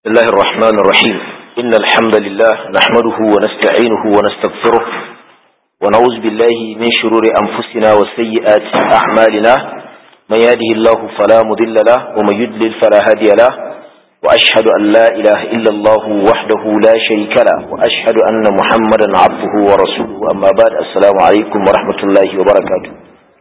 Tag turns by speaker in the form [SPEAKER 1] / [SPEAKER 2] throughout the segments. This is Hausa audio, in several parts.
[SPEAKER 1] بسم الله الرحمن الرحيم إن الحمد لله نحمده ونستعينه ونستغفره ونعوذ بالله من شرور أنفسنا وسيئات أعمالنا من يهده الله فلا مضل له ومن يضلل فلا هادي له وأشهد أن لا إله إلا الله وحده لا شريك له وأشهد أن محمدا عبده ورسوله أما بعد السلام عليكم ورحمة الله وبركاته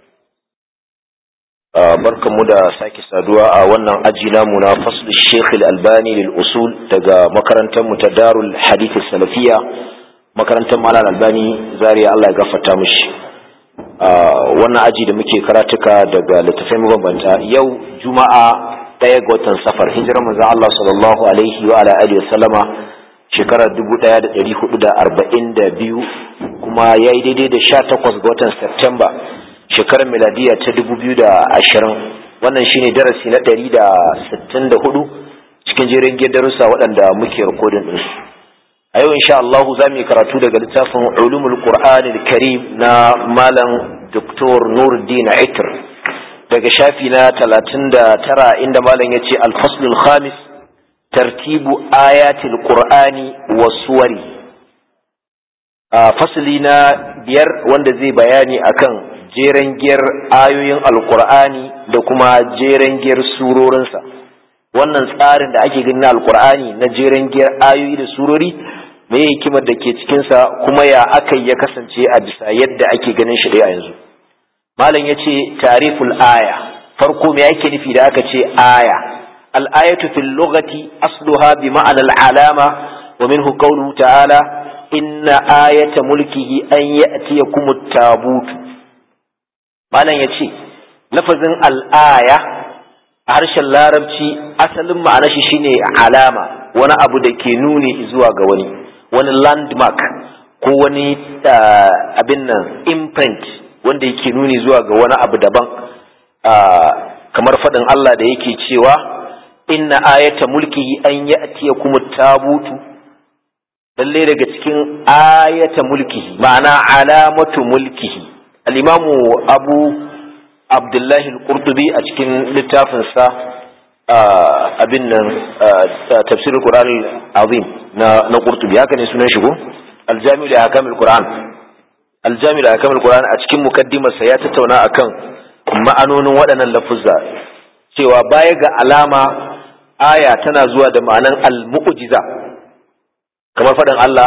[SPEAKER 1] barkanmu da sake saduwa a wannan aji namu na faslu Sheikh Al-Albani lil usul daga makarantar mu ta Darul Hadith Salafiya makarantar Malam Albani Zaria Allah ya gafarta mishi wannan aji da muke karatuka daga littafai mabambanta yau Juma'a ɗaya ga watan Safar hijirar manzon Allah sallallahu alaihi wa ala alihi wa sallama shekarar 1442 kuma yayi daidai da 18 ga watan September shekarar miladiya ta dubu biyu da ashirin wannan shine darasi na ɗari da sittin da hudu cikin jerin darussa waɗanda muke rikodin ɗinsu a yau insha Allah za mu yi karatu daga littafin ulumul qur'an karim na malam doktor nuruddin aitir daga shafi na talatin da tara inda malam ya ce alfaslul khamis tartibu ayatil qur'ani wa suwari fasli na biyar wanda zai bayani akan jeren giyar ayoyin alkur'ani da kuma jeren giyar surorinsa wannan tsarin da ake gani na alkur'ani na jeren giyar ayoyi da surori mai hikimar da ke cikinsa kuma ya aka ya kasance a bisa yadda ake ganin shi a yanzu malam ya ce tariful aya farko me ake nufi da aka ce aya al'ayatu fil lughati asluha bi ma'anar alama wa minhu qawluhu ta'ala inna ayata mulkihi an ya'tiyakum at-tabutu malam ya ce lafazin al'aya a harshen larabci asalin ma'ana shi shine alama wani abu da ke nuni zuwa ga wani wani landmark ko wani abin nan imprint wanda yake nuni zuwa ga wani abu daban kamar faɗin Allah da yake cewa inna ayata mulkihi an ya'tiya kuma tabutu lalle daga cikin ayata mulkihi ma'ana alamatu mulkihi al'imamu abu abdullahi al-qurtubi a cikin littafinsa abin nan tafsir al-quran azim na qurtubi haka ne sunan shigo aljami da hakam al-quran aljami da hakam al-quran a cikin mukaddimarsa ya tattauna akan ma'anonin waɗannan lafuzza cewa baya ga alama aya tana zuwa da ma'anan al-mu'jiza kamar faɗin Allah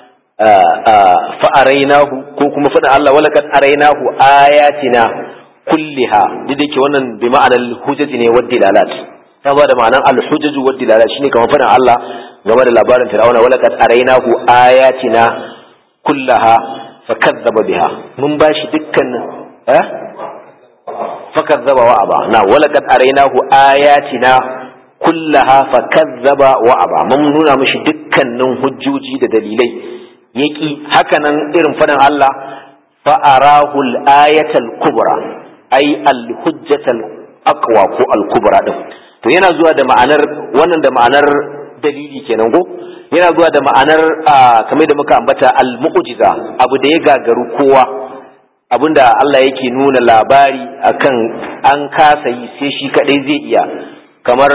[SPEAKER 1] fa'arainahu ko kuma faɗin Allah walakat arainahu ayatina kulliha duk da ke wannan bi ma'anar hujjaji ne wadda dilalat ta ba da ma'anar alhujjaju wadda dilalat shine kamar faɗin Allah game da labarin Fir'auna walakat arainahu ayatina kullaha fakazzaba biha mun bashi dukkan eh fakazzaba wa aba na walakat arainahu ayatina kullaha fakazzaba wa aba mun nuna mishi dukkanin hujjoji da dalilai yaki hakanan irin faɗin Allah fa'arahul ayatal kubra ai al-hujjatal aqwa ko al-kubra din to yana zuwa da ma'anar wannan da ma'anar dalili kenan ko yana zuwa da ma'anar kamar da muka ambata al-mu'jiza abu da ya gagaru kowa abinda Allah yake nuna labari akan an kasa yi sai shi kadai zai iya kamar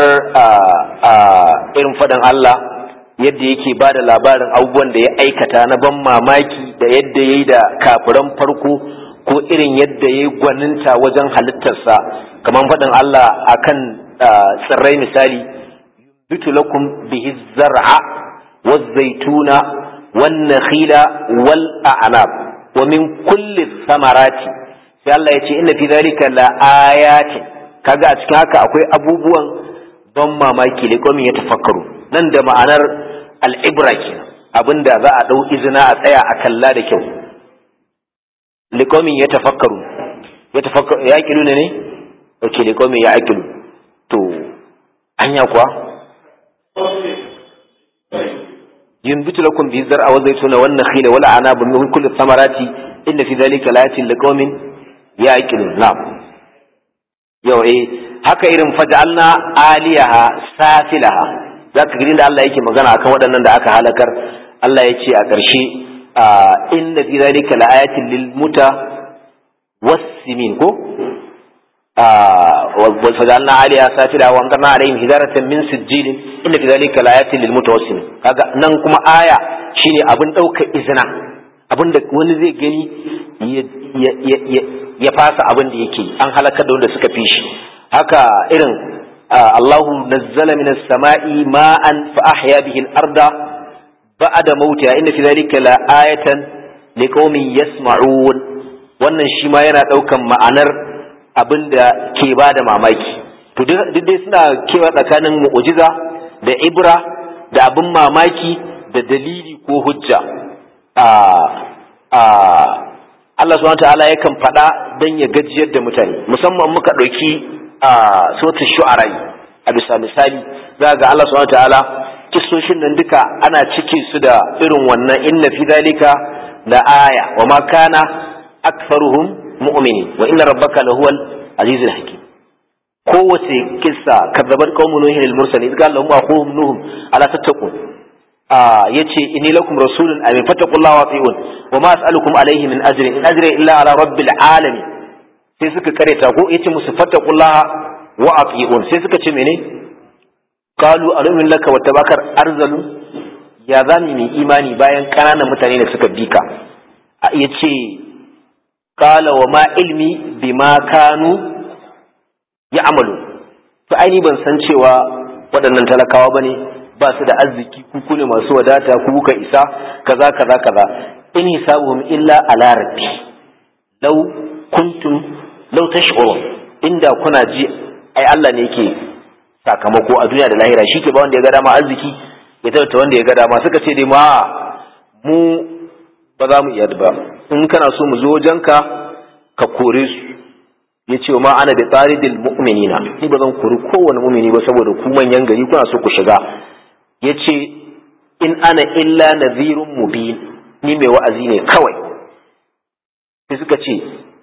[SPEAKER 1] irin faɗin Allah yadda yake ba da labarin abubuwan da ya aikata na ban mamaki da yadda ya yi da kafiran farko ko irin yadda ya yi gwaninta wajen halittarsa kamar faɗin Allah akan tsirrai misali bitu lakum bihi zar'a waz zaituna wan nakhila wal a'nab wa min kulli samarati sai Allah ya ce inna fi dhalika la ayatin kaga a cikin haka akwai abubuwan ban mamaki da ya tafakkaru nan da ma'anar al'ibra kenan abinda za a ɗau izina a tsaya a kalla da kyau likomin ya tafakkaru ya tafakkaru ya kilu ne ne ok likomin ya akilu to anya kuwa yin bitu lakum bi zar'a wa zaituna wan nakhila wal anab min kulli thamarati inna fi dhalika layatin liqaumin ya'qilun na'am yau eh haka irin faj'alna aliyaha safilaha za ka gani da Allah yake magana akan waɗannan da aka halakar Allah ya ce a ƙarshe inna fi zalika laayatin lil muta wassimin ko وفجعلنا عليها سافلها وامطرنا عليهم حجارة من سجيل إن في ذلك لآيات للمتوسم kaga nan kuma aya shine abin ɗauka izina abin da wani zai gani ya fasa abin da yake an halakar da wanda suka fi shi haka irin Allahu nazzala minas sama'i ma'an fa ahya bihi al-arda ba'da mautiha inna fi dhalika la ayatan liqaumin yasma'un wannan shi ma yana ɗaukan ma'anar abin da ke ba da mamaki to duk dai suna kewa tsakanin mu'ujiza da ibra da abin mamaki da dalili ko hujja Allah subhanahu ta'ala yakan faɗa don ya gajiyar da mutane musamman muka ɗauki a sautin shu'arai a bisa misali za ga Allah subhanahu ta'ala kisoshin nan duka ana cike su da irin wannan inna fi dalika la aya wa ma kana aktharuhum mu'minin wa inna rabbaka lahuwal azizul hakim kowace kissa kadzabat qaumun nuhin al mursalin qala lahum aqum nuh ala tattaqun ah yace inni lakum rasulun amin fattaqullaha wa atiun wa ma as'alukum alayhi min ajrin in ajri illa ala rabbil alamin sai suka kareta ko yace musu fattaqullaha wa atiun sai suka ce mene qalu alumin laka wa tabakar arzalu ya zami mai imani bayan kananan mutane da suka bika yace qala wa ma ilmi bima kanu ya'malu to aini ban san cewa waɗannan talakawa bane ba su da arziki ku ne masu wadata ku kuka isa kaza kaza kaza in hisabuhum illa ala rabbi law kuntum law tash'urun inda kuna ji ai Allah ne yake sakamako a duniya da lahira shi ke ba wanda ya ga dama arziki ya tabbata wanda ya ga dama suka ce dai ma mu ba za mu iya ba in kana so mu zo wajenka ka kore su ya ce ma ana da tsaridil mu'minina ni ba zan kori kowane mu'mini ba saboda ku manyan gari kuna so ku shiga ya ce in ana illa nadhirun mubin ni mai wa'azi ne kawai sai suka ce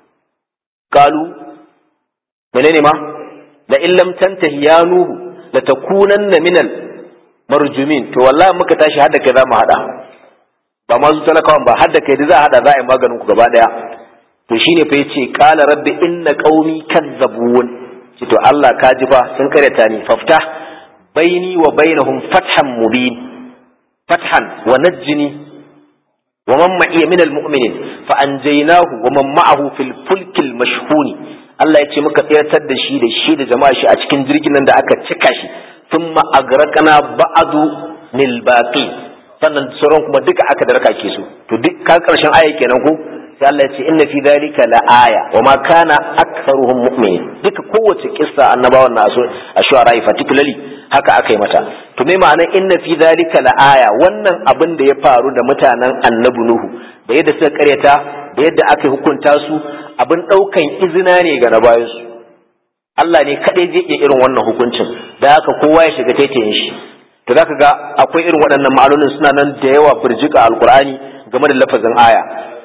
[SPEAKER 1] kalu menene ma la in lam tantahi ya nuhu la takunanna minal marjumin to wallahi muka tashi hada kai za mu hada ba ma su talakawan ba hadda kai da za a hada za a yi maganin ku gaba daya to shine fa yace qala rabbi inna qaumi kazzabun ce to Allah ka ji fa sun karyata ni fafta baini wa bainahum fathan mubin fathan wa najjini wa man ma'iya min almu'minin fa anjaynahu wa man ma'ahu fil fulkil mashhuni Allah ya ce muka tsiratar da shi da shi da jama'a shi a cikin jirgin nan da aka cika shi thumma agraqna ba'du lil baqi sannan sauran kuma duka aka darka ke su to duk ka karshen aya kenan ko sai Allah ya ce inna fi dhalika la aya wa ma kana aktharuhum mu'minin duka kowace kissa annabawan na so a shu'ara particularly haka aka yi mata to me ma'anar inna fi dhalika la aya wannan abin da ya faru da mutanen annabi nuhu da yadda suka karyata da yadda aka hukunta su abin daukan izina ne ga na bayan su Allah ne kadai zai iya irin wannan hukuncin da haka kowa ya shiga taitayin shi to zaka ga akwai irin waɗannan ma'anonin suna nan da yawa burjika alqur'ani game da lafazin aya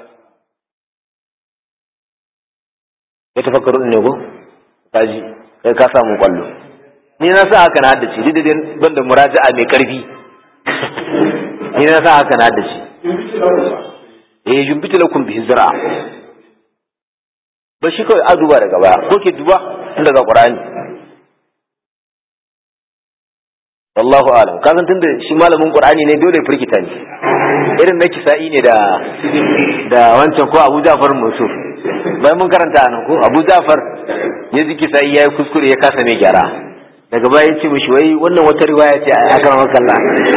[SPEAKER 1] ya tafakkaru ne ko kaji kai ka samu kwallo ni na sa haka na haddace duk da ban da muraja'a mai karfi ni na sa haka na haddace eh jumbita lakum bihi zira'a ba shi kawai a duba daga baya ko ke duba tun daga qur'ani wallahu alam ka san tunda shi malamin qur'ani ne dole firgita ne irin na kisa'i ne da da wancan ko Abu Ja'far Mansur bayan mun karanta nan ko Abu Ja'far ya ji kisa'i yayi kuskure ya kasa mai gyara daga baya ya ce mishi wai wannan wata riwaya ce a kan makalla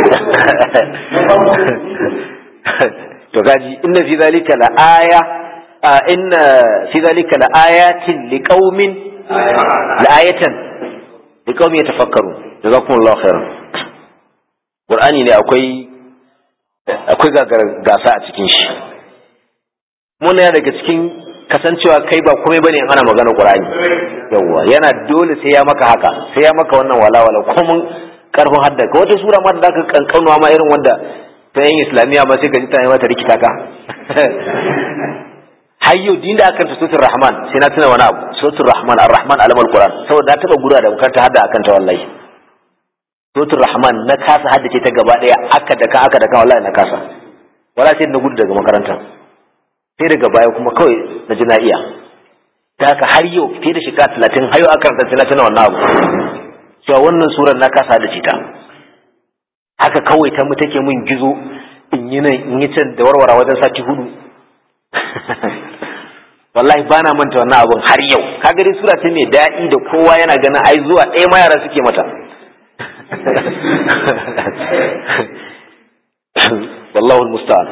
[SPEAKER 1] to gaji inna fi zalika la aya inna fi zalika la ayatin liqaumin la ayatan liqaumin yatafakkaru jazakumullahu khairan qur'ani ne akwai akwai gasa a cikin shi muna daga cikin kasancewa kai ba komai bane in ana magana qur'ani yawwa yana dole sai ya maka haka sai ya maka wannan walawala kuma karfin hadda ka wata sura ma da zaka kankanuwa ma irin wanda ta yin islamiya ma sai ka ji ta mata rikita ka hayyo din da akan suratul rahman sai na tuna wani abu suratul rahman ar-rahman alamal qur'an saboda na taba gura da makaranta hadda akan ta wallahi suratul rahman na kasa haddace ta gaba daya aka daka aka daka wallahi na kasa wala sai na gudu daga makaranta sai daga baya kuma kawai na ji na iya ta haka har yau fiye da shekara talatin har yau aka karanta talatin na wannan abu cewa wannan surar na kasa da cita haka kawai ta mu take min gizo in yi nan in yi can da warwara wajen sati hudu wallahi ba na manta wannan abun har yau kaga dai sura ce mai daɗi da kowa yana ganin ai zuwa ɗaya ma yara suke mata wallahu musta'an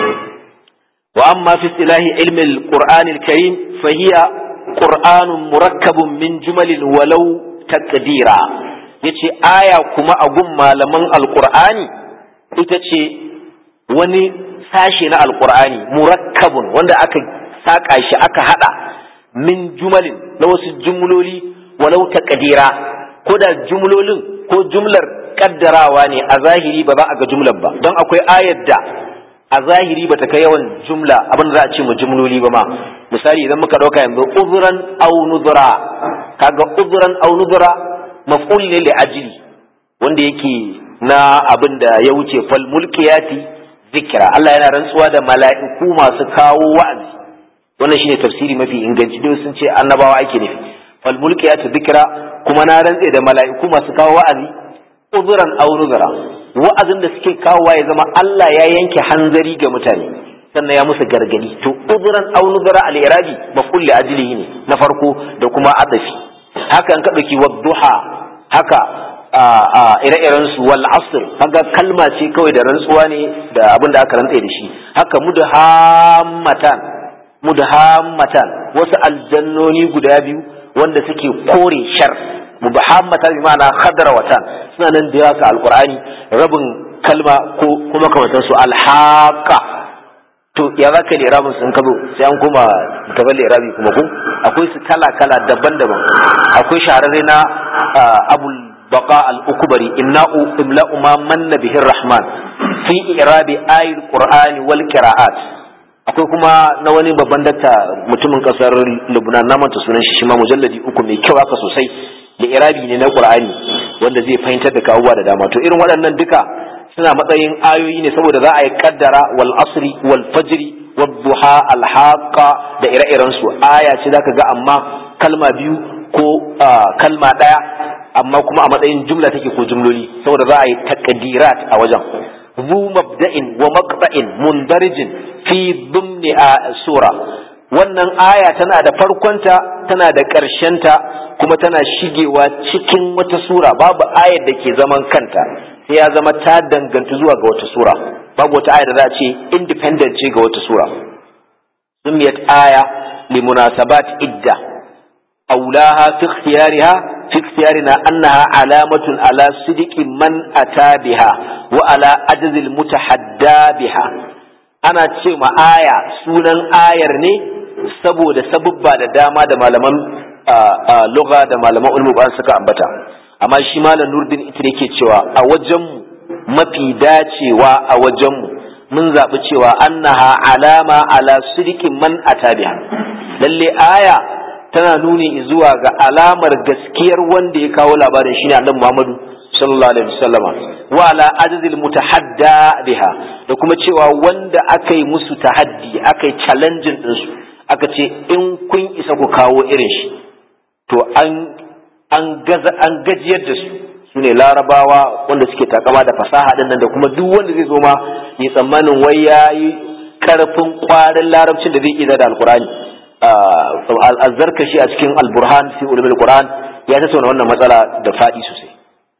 [SPEAKER 1] wa amma fi istilahi ilmi al-qur'an al-karim fa hiya qur'anun murakkabun min jumalin walau taqdira yace aya kuma a gun malaman al-qur'ani ita ce wani sashe na al-qur'ani murakkabun wanda aka saƙa shi aka haɗa min jumalin na wasu jumloli walau taqdira ko da jumlolin ko jumlar kaddarawa ne a zahiri ba za a ga jumlar ba don akwai ayar da a zahiri ba ta kai yawan jumla abin da za a ce mu jumloli ba ma misali idan muka ɗauka yanzu uzuran au nuzura kaga uzuran au nuzura maf'ul ne li ajli wanda yake na abin da ya wuce fal mulkiyati zikra Allah yana rantsuwa da mala'iku masu kawo wa'azi wannan shine tafsiri mafi inganci dai sun ce annabawa ake nufi fal mulkiyatu dhikra kuma na rantse da mala'iku masu kawo wa'azi uzuran aw nuzura wa'azin da suke kawowa ya zama Allah ya yanke hanzari ga mutane sannan ya musu gargadi to uzuran aw nuzura al irabi maf'ul li ajlihi ne na farko da kuma adafi haka an ka dauki wadduha haka ire-iren su wal asr kaga kalma ce kawai da rantsuwa ne da abin da aka rantse da shi haka mudhammatan mudhammatan wasu aljannoni guda biyu wanda suke kore shar mudhammatan bi ma'ana khadrawatan suna nan da yawa alqur'ani rabin kalma ko kuma kamar su alhaqa to ya zaka da irabin sun kazo sai an koma gaban irabi kuma ko akwai su kala kala daban-daban akwai shahararre na abul baqa al-ukbari imla'u imla'u ma manna bihi rahman fi irabi ayil qur'ani wal qira'at akwai kuma na wani babban dakta mutumin kasar Lubnan na manta sunan shi ma mujalladi uku mai kyau haka sosai da irabi ne na Qur'ani wanda zai fahimtar da kawuwa da dama to irin waɗannan duka suna matsayin ayoyi ne saboda za a yi kaddara wal asri wal fajri wad duha al haqa da ire-iren su aya ce zaka ga amma kalma biyu ko kalma ɗaya amma kuma a matsayin jumla take ko jumloli saboda za a yi takdirat a wajen ذو مبدأ ومقطع مندرج في ضمن sura wannan aya tana da farkonta tana da ƙarshenta kuma tana shigewa cikin wata sura babu ayar da ke zaman kanta sai ya zama ta danganta zuwa ga wata sura babu wata aya da za a ce independent ce ga wata sura sumiyat aya limunasabat idda aulaha fi ikhtiyariha في اختيارنا أنها علامة على صدق من أتى بها وعلى عجز المتحدى بها أنا تشيما آية سونا آية ne saboda sabubba da dama da malaman lugha da malaman ulmu ba suka ambata amma shi malam nurdin ita yake cewa a wajenmu mafi dacewa a wajenmu mun zaɓi cewa annaha alama ala sidikin man atabiha lalle aya tana nuni zuwa ga alamar gaskiyar wanda ya kawo labarin shine annabi Muhammadu sallallahu alaihi wasallama wa ala ajzil mutahadda biha da kuma cewa wanda aka yi musu tahaddi aka yi challenging din su aka ce in kun isa ku kawo irin shi to an an gaza an gajiyar da su sune larabawa wanda suke takama da fasaha din nan da kuma duk wanda zai zo ma ya tsammanin wai yayi karfin kwarin larabcin da zai iya da alkurani azzarkashi a cikin alburhan fi ulumul qur'an ya tattauna wannan matsala da fadi sosai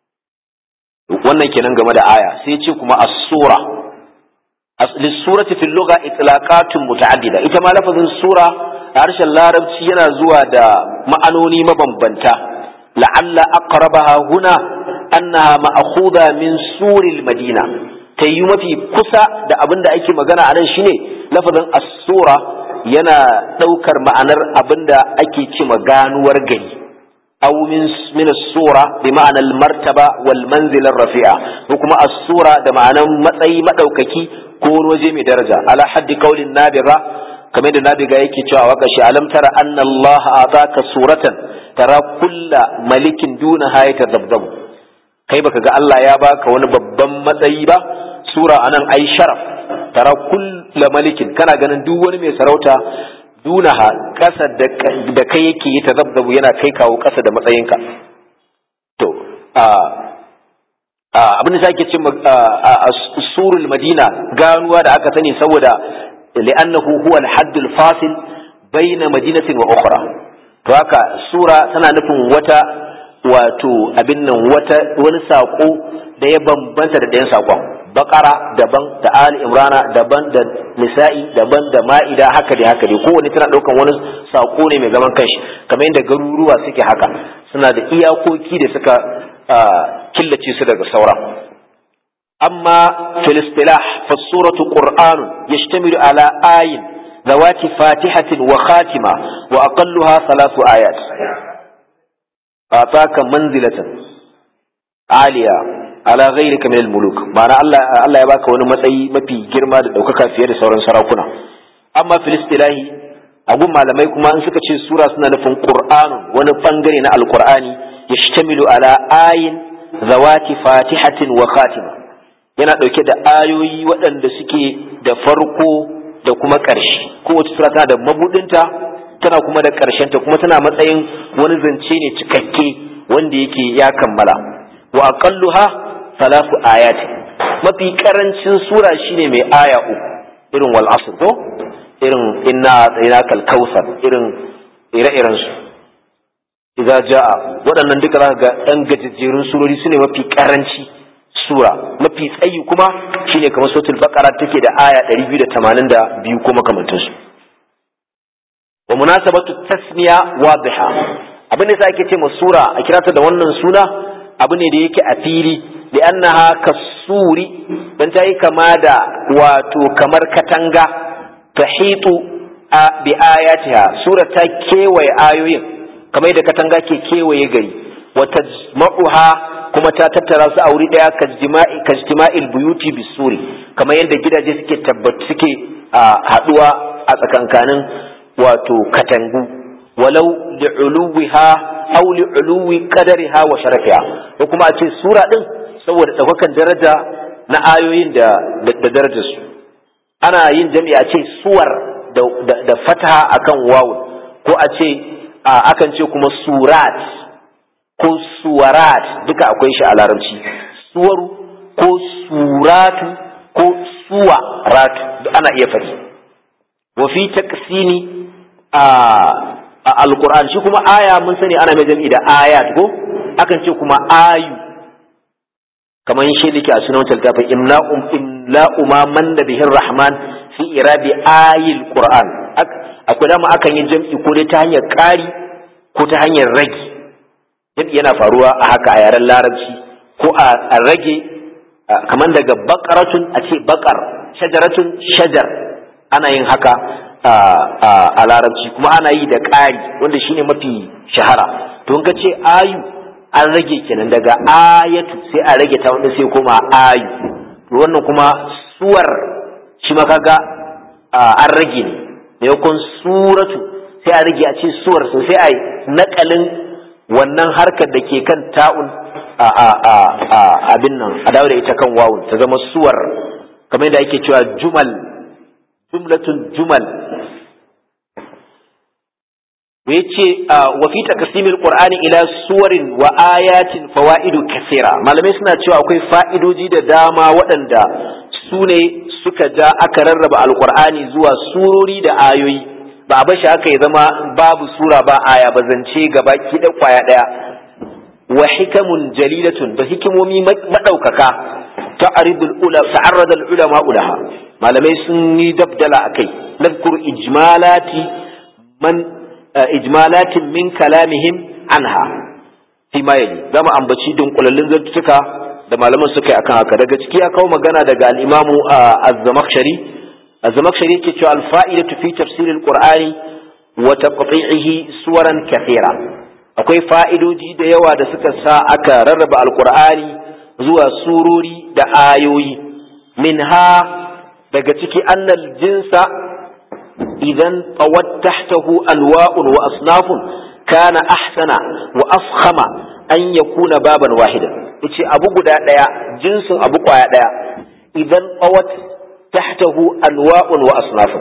[SPEAKER 1] wannan kenan game da aya sai ce kuma as-sura lis-surati fil lugha itlaqatun muta'addida ita ma lafazin sura a harshen larabci yana zuwa da ma'anoni mabambanta la'alla aqrabaha huna annaha ma'khudha min suril madina tayyu mafi kusa da abin da ake magana a nan shine lafazin as-sura yana ɗaukar ma'anar abin da ake ce ganuwar gari aw min min as-sura bi ma'anar martaba wal manzil rafi'a ko kuma as-sura da ma'anar matsayi madaukaki ko waje mai daraja ala haddi qaulin nabira kamar da nabiga yake cewa waka shi alam tara anna Allah ataka suratan tara kulla malikin duna hayata zabzab kai baka ga Allah ya baka wani babban matsayi ba sura anan ai sharaf tara kulla malikin kana ganin duk wani mai sarauta dunaha kasa da kai yake yi tazabzabu yana kai kawo kasa da matsayinka to abin da sake ce surul madina ganuwa da aka sani saboda li'annahu huwa al-hadd al-fasil bayna madinatin wa ukhra to haka sura tana nufin wata wato abin nan wata wani sako da ya bambanta da ɗayan sakon bakara daban da ali imrana daban da nisa'i daban da ma'ida haka dai haka dai kowanne tana ɗaukan wani sako ne mai zaman kanshi kamar yadda garuruwa suke haka suna da iyakoki da suka killace su daga sauran amma fil istilah fa suratu qur'anun yashtamilu ala ayin ذوات فاتحة وخاتمة وأقلها ثلاث آيات أعطاك منزلة عالية على غيرك من الملوك معنى الله الله يباك wani matsayi mafi girma da ɗaukaka fiye da sauran sarakuna amma fil istilahi abun malamai kuma in suka ce sura suna nufin qur'anun wani bangare na alqur'ani yashtamilu ala ayin zawati fatihatin wa khatima yana ɗauke da ayoyi waɗanda suke da farko da kuma ƙarshe kowace sura tana da mabudinta tana kuma da ƙarshenta kuma tana matsayin wani zance ne cikakke wanda yake ya kammala wa aqalluha salasu ayati mafi karancin sura shine mai aya uku irin wal asr ko irin inna atainakal kautsar irin ire-iren su idza jaa waɗannan duka zaka ga ɗan gajejjerun surori sune mafi karanci sura mafi tsayi kuma shine kamar suratul baqara take da aya 282 ko makamantansu wa munasabatu tasmiya wadiha abin da ake ce ma sura a kirata da wannan suna abu ne da yake a fili li'annaha kasuri dan ta yi kama da wato kamar katanga tahitu bi ayatiha sura ta kewaye ayoyin kamar da katanga ke kewaye gari wa tajma'uha kuma ta tattara su a wuri daya kajtima'il buyuti bisuri kamar yadda gidaje suke tabbatu suke haduwa a tsakankanin wato katangu walau li'uluwiha aw li'uluwi qadariha wa sharafiha ko kuma a ce sura din saboda daukakan daraja na ayoyin da da darajar su ana yin jami'a a ce suwar da da fataha akan wawun ko a ce akan ce kuma surat ko suwarat duka akwai shi a larabci suwaru ko suratu ko suwaratu ana iya faɗi wa fi taqsimi a alquran shi kuma aya mun sani ana mai jami'i da ayat ko akan ce kuma ayu kamar shi dake a sunan taltafin imla'um imla'u ma man da bihin rahman fi irabi ayil qur'an akwai dama akan yi jam'i ko dai ta hanyar ƙari ko ta hanyar rage jam'i yana faruwa a haka a yaren larabci ko a rage kamar daga bakaratun a ce bakar shajaratun shajar ana yin haka a larabci kuma ana yi da ƙari wanda shine mafi shahara to in ka ce ayu an rage kenan daga ayatu sai a rage ta wanda sai koma ayu to wannan kuma suwar shi ma kaga an rage ne maimakon suratu sai a rage a ce suwar sai a yi naƙalin wannan harkar da ke kan ta'un a abin nan a dawo da ita kan wawun ta zama suwar kamar yadda ake cewa jumal jumlatun jumal da ya ce wa fi taqsimil qur'ani ila suwarin wa ayatin fawaidu kathira malamai suna cewa akwai fa'idoji da dama waɗanda su ne suka ja aka rarraba alqur'ani zuwa surori da ayoyi ba a bashi haka ya zama babu sura ba aya ba zance gaba ki da kwaya daya wa hikamun jalilatun da hikimomi madaukaka ta'aridul ula ta'arrada al ulama ulaha malamai sun yi dabdala akai nadkur ijmalati man ijmalatin min kalamihim anha fi ma yali zama ambaci dunkulallin zantuka da malaman suka yi akan haka daga ciki ya kawo magana daga al-imamu az-zamakhshari az-zamakhshari yake cewa al-fa'idatu fi tafsir al-qur'ani wa taqti'ihi suwaran kathira akwai fa'idoji da yawa da suka sa aka rarraba al-qur'ani zuwa surori da ayoyi minha daga ciki annal jinsa idan tawat tahtahu anwa'un wa asnafun kana ahsana wa afkhama an yakuna baban wahida yace abu guda daya jinsin abu kwaya daya idan tawat tahtahu anwa'un wa asnafun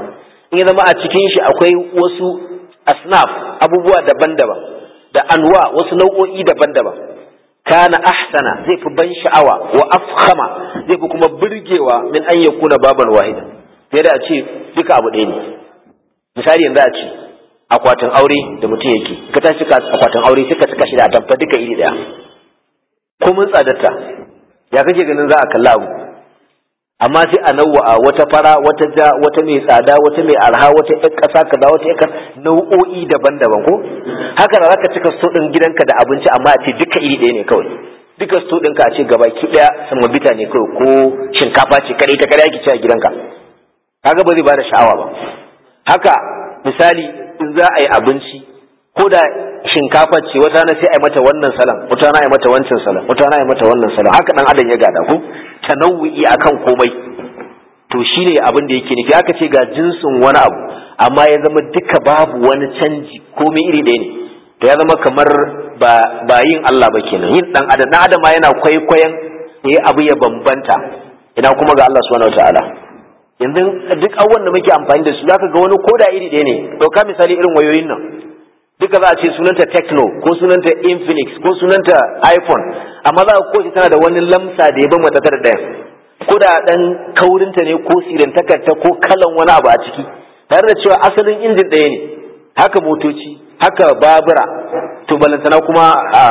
[SPEAKER 1] in ya zama a cikin shi akwai wasu asnaf abubuwa daban-daban da anwa wasu nau'o'i daban-daban kana ahsana zai fi ban sha'awa wa afkhama zai fi kuma burgewa min an yakuna baban wahida sai da a ce duka abu ɗaya ne misali yanzu a ce akwatin aure da mutum yake ka tashi ka akwatin aure sai ka saka shi da atamfa duka iri ɗaya ko mun tsadarta ya kake ganin za a kalla abu amma sai a nawa wata fara wata ja wata mai tsada wata mai arha wata ƴar ƙasa kaza wata ƴar nau'o'i daban-daban ko haka da zaka cika sto ɗin gidanka da abinci amma a ce duka iri ɗaya ne kawai duka sto ɗinka a ce gabaki ɗaya samabita ne kawai ko shinkafa ce kadai ta kadai ake ci a gidanka kaga ba zai bada sha'awa ba haka misali in za a yi abinci ko da shinkafa ce wata na sai a yi mata wannan salam wata na a yi mata wancan salam wata na a yi mata wannan salam haka dan adam ya gada ko tanawu'i akan komai to shine abin da yake nufi aka ce ga jinsin wani abu amma ya zama duka babu wani canji komai iri ɗaya ne to ya zama kamar ba ba yin Allah ba kenan yin dan adam dan adam yana kwaikwayon yayi abu ya bambanta ina kuma ga Allah subhanahu wataala yanzu duk abubuwan da muke amfani da su zaka ga wani koda iri ɗaya ne ɗauka misali irin wayoyin nan duka za a ce sunanta techno ko sunanta infinix ko sunanta iphone amma za a kowace tana da wani lamsa da ya ban mata da ɗaya ko da ɗan kaurinta ne ko sirantakarta ko kalan wani abu a ciki tare da cewa asalin injin ɗaya ne haka motoci haka babura to balantana kuma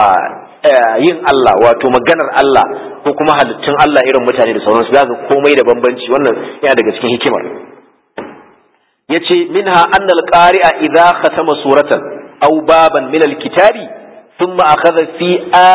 [SPEAKER 1] yin Allah wato maganar Allah ko kuma halittun Allah irin mutane da sauransu za komai da bambanci wannan yana daga cikin hikimar yace minha anna al-qari'a idza khatama suratan aw baban min al-kitabi thumma akhadha fi a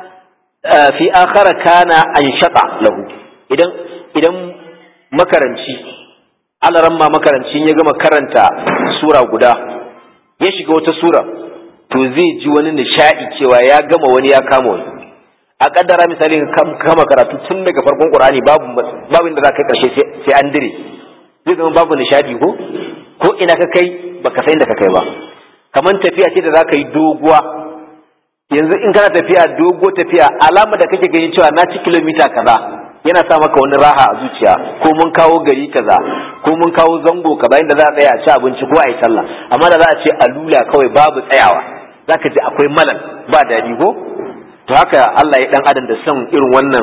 [SPEAKER 1] fi akhara kana anshata lahu idan idan makaranci alaran ma makarancin ya gama karanta sura guda ya shiga wata sura to zai ji wani nishadi cewa ya gama wani ya kama wani a kaddara misali kama karatu tun daga farkon qur'ani babu babu inda za ka karshe sai an dire zai zama babu nishadi ko ko ina ka kai baka san inda ka kai ba kamar tafiya ce da za ka yi doguwa yanzu in kana tafiya dogo tafiya alama da kake gani cewa na ci kilomita kaza yana sa maka wani raha a zuciya ko mun kawo gari kaza ko mun kawo zango kaza inda za a tsaya a ci abinci ko a yi sallah amma da za a ce alula kawai babu tsayawa zaka ji akwai malal ba daɗi ko to haka Allah ya dan adam da son irin wannan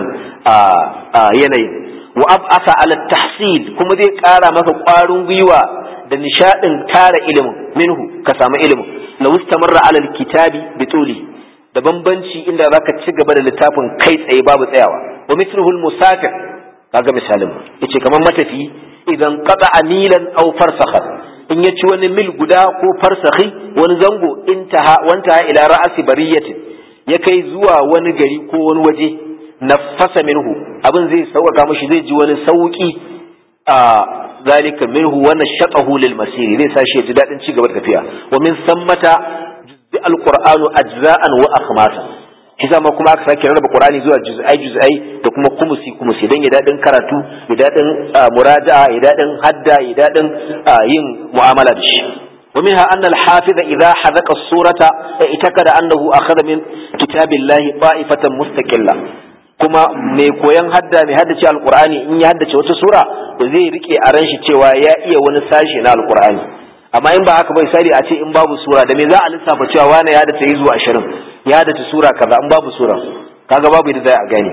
[SPEAKER 1] yanayi wa ab'asa ala tahsil kuma zai ƙara maka ƙwarin gwiwa da nishadin tara ilimin minhu ka samu ilimin law istamarra ala alkitabi bituli da bambanci inda zaka ci gaba da littafin kai tsaye babu tsayawa wa mithluhu almusafir kaga misalin yace kamar matafi idan qata milan aw farsakhan in ya ci wani mil guda ko farsakhi wani zango intaha wanta ila ra'asi bariyatin ya kai zuwa wani gari ko wani waje nafasa minhu abin zai sauƙaƙa mashi zai ji wani sauƙi a zalika minhu wa nashaqahu lil masiri zai sashi ya ji dadin ci gaba da tafiya wa min sammata juz'i alqur'anu ajza'an wa akhmasa shi ma kuma aka sake rarraba qur'ani zuwa juz'ai juz'ai da kuma kumusi kumusi dan ya dadin karatu ya dadin muraja'a ya dadin hadda ya dadin yin mu'amala da shi ومنها أن الحافظ إذا حذق السورة اعتقد أنه أخذ من كتاب الله طائفة مستقلة kuma mai koyan hadda mai haddace alkur'ani in ya haddace wata sura da zai rike a ran shi cewa ya iya wani sashi na alkur'ani amma in ba haka bai sari a ce in babu sura da me za a lissafa cewa wani ya haddace yi zuwa ashirin ya haddace sura kaza in babu sura kaga babu yadda za a gane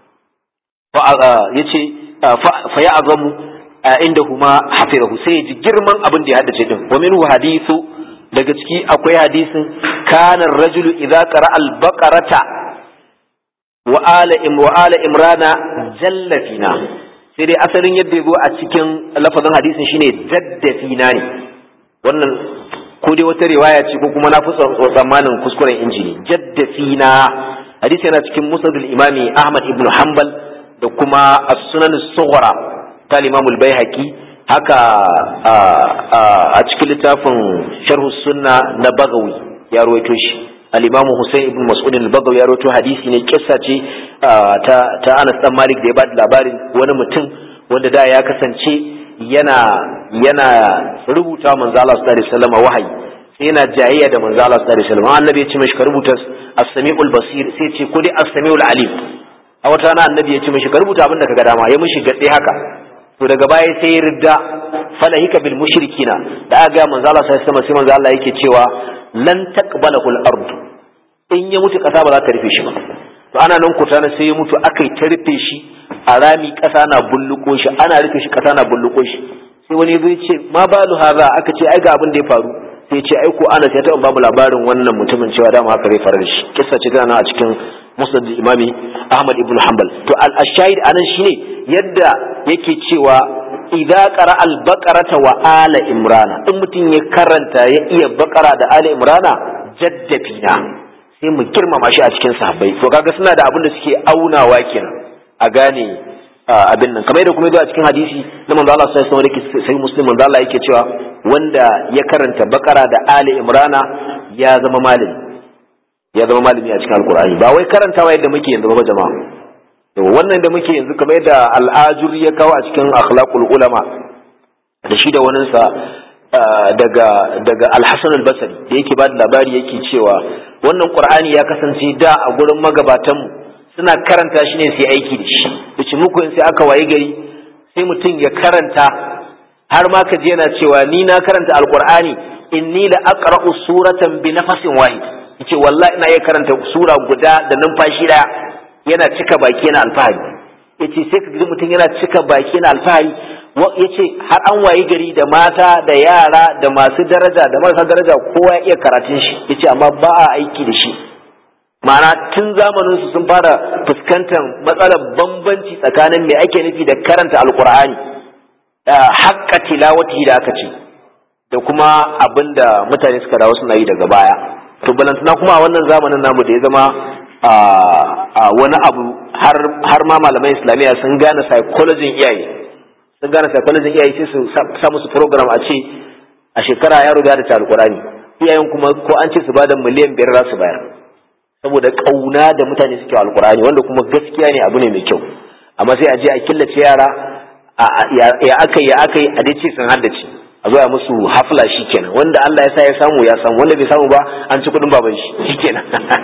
[SPEAKER 1] ya ce fa ya azamu inda huma hafizahu sai ya ji girman abin da ya haddace din wa minhu hadithu daga ciki akwai hadisin kana rajulu idza qara al-baqarata wa ala im wa ala imrana jalla fina sai dai asalin yadda yazo a cikin lafazin hadisin shine jadda fina ne wannan ko dai wata riwaya ce ko kuma na fi tsammanin kuskuren injini jadda fina hadisi yana cikin musnadul imami ahmad ibn hanbal da kuma as-sunan as-sughra ta limamul baihaqi haka a cikin littafin sharhu sunna na bagawi ya ruwaito shi al-imamu Hussein ibn Mas'ud al-Bagawi ya rawaito hadisi ne kissa ce ta ta Anas dan Malik da ya bada labarin wani mutum wanda da ya kasance yana yana rubuta manzo Allah sallallahu alaihi wasallam wahayi sai yana jayayya da manzo Allah sallallahu alaihi wasallam annabi ya ce mishi ka rubuta as-sami'ul basir sai ce ko dai as-sami'ul alim a wata rana annabi ya ce mishi ka rubuta abin da kaga dama ya mishi gadde haka to daga baya sai ya ridda falahika bil mushrikina da aka ga manzo Allah sai sama sai manzo Allah yake cewa lan taqbalahu al-ard in ya mutu kasa ba za ta rufe shi ba to ana nan kutana sai ya mutu akai ta rufe shi a rami kasa na bulluko shi ana rufe shi kasa na bulluko shi sai wani ya ce ma balu haza aka ce ai ga abin da ya faru sai ce ai ko Anas ya taɓa babu labarin wannan mutumin cewa dama haka zai faru da shi kissa ce tana a cikin musnad imami Ahmad ibn Hanbal to al-shahid anan shine yadda yake cewa idza qara al-baqarata wa ala imrana in mutum ya karanta ya iya baqara da ala imrana jaddabina sai mu girmama shi a cikin sahabbai to kaga suna da abin da suke aunawa kenan a gane abin nan kamar da kuma zuwa cikin hadisi na manzo Allah sallallahu alaihi wasallam sai muslim manzo Allah yake cewa wanda ya karanta bakara da ali imrana ya zama malami ya zama malami a cikin alqur'ani ba wai karantawa yadda muke yanzu ba jama'a to wannan da muke yanzu kamar yadda al'ajur ya kawo a cikin akhlaqul ulama da shi da wani sa daga daga al-hasan al-basri da yake ba da labari yake cewa wannan qur'ani ya kasance da a gurin magabatanmu suna karanta shi ne sai aiki da shi yace muku in sai aka waye gari sai mutum ya karanta har ma ka je yana cewa ni na karanta alqur'ani inni la aqra'u suratan bi nafasin wahid yace wallahi ina iya karanta sura guda da numfashi daya yana cika baki yana alfahari yace sai ka ga mutum yana cika baki yana alfahari yace har an waye gari da mata da yara da masu daraja da marasa daraja kowa ya iya karatun shi yace amma ba a aiki da shi ma'ana tun zamanin su sun fara fuskantar matsalar bambanci tsakanin me ake nufi da karanta alkur'ani haƙƙa tilawati da aka ce da kuma abin da mutane suka dawo suna yi daga baya to balantana kuma a wannan zamanin namu da ya zama a wani abu har ma malaman islamiyya sun gane psychology iyaye sun gane psychology iyaye sai su sa musu program a ce a shekara yaro da ta alkur'ani iyayen kuma ko an ce su bada miliyan biyar za su bayar saboda kauna da mutane suke alkur'ani wanda kuma gaskiya ne abu ne mai kyau amma sai a je a killace yara ya aka ya aka a dai ce sun haddace a zo a musu hafla shikenan wanda Allah ya sa ya samu ya samu wanda bai samu ba an ci kudin baban shi shikenan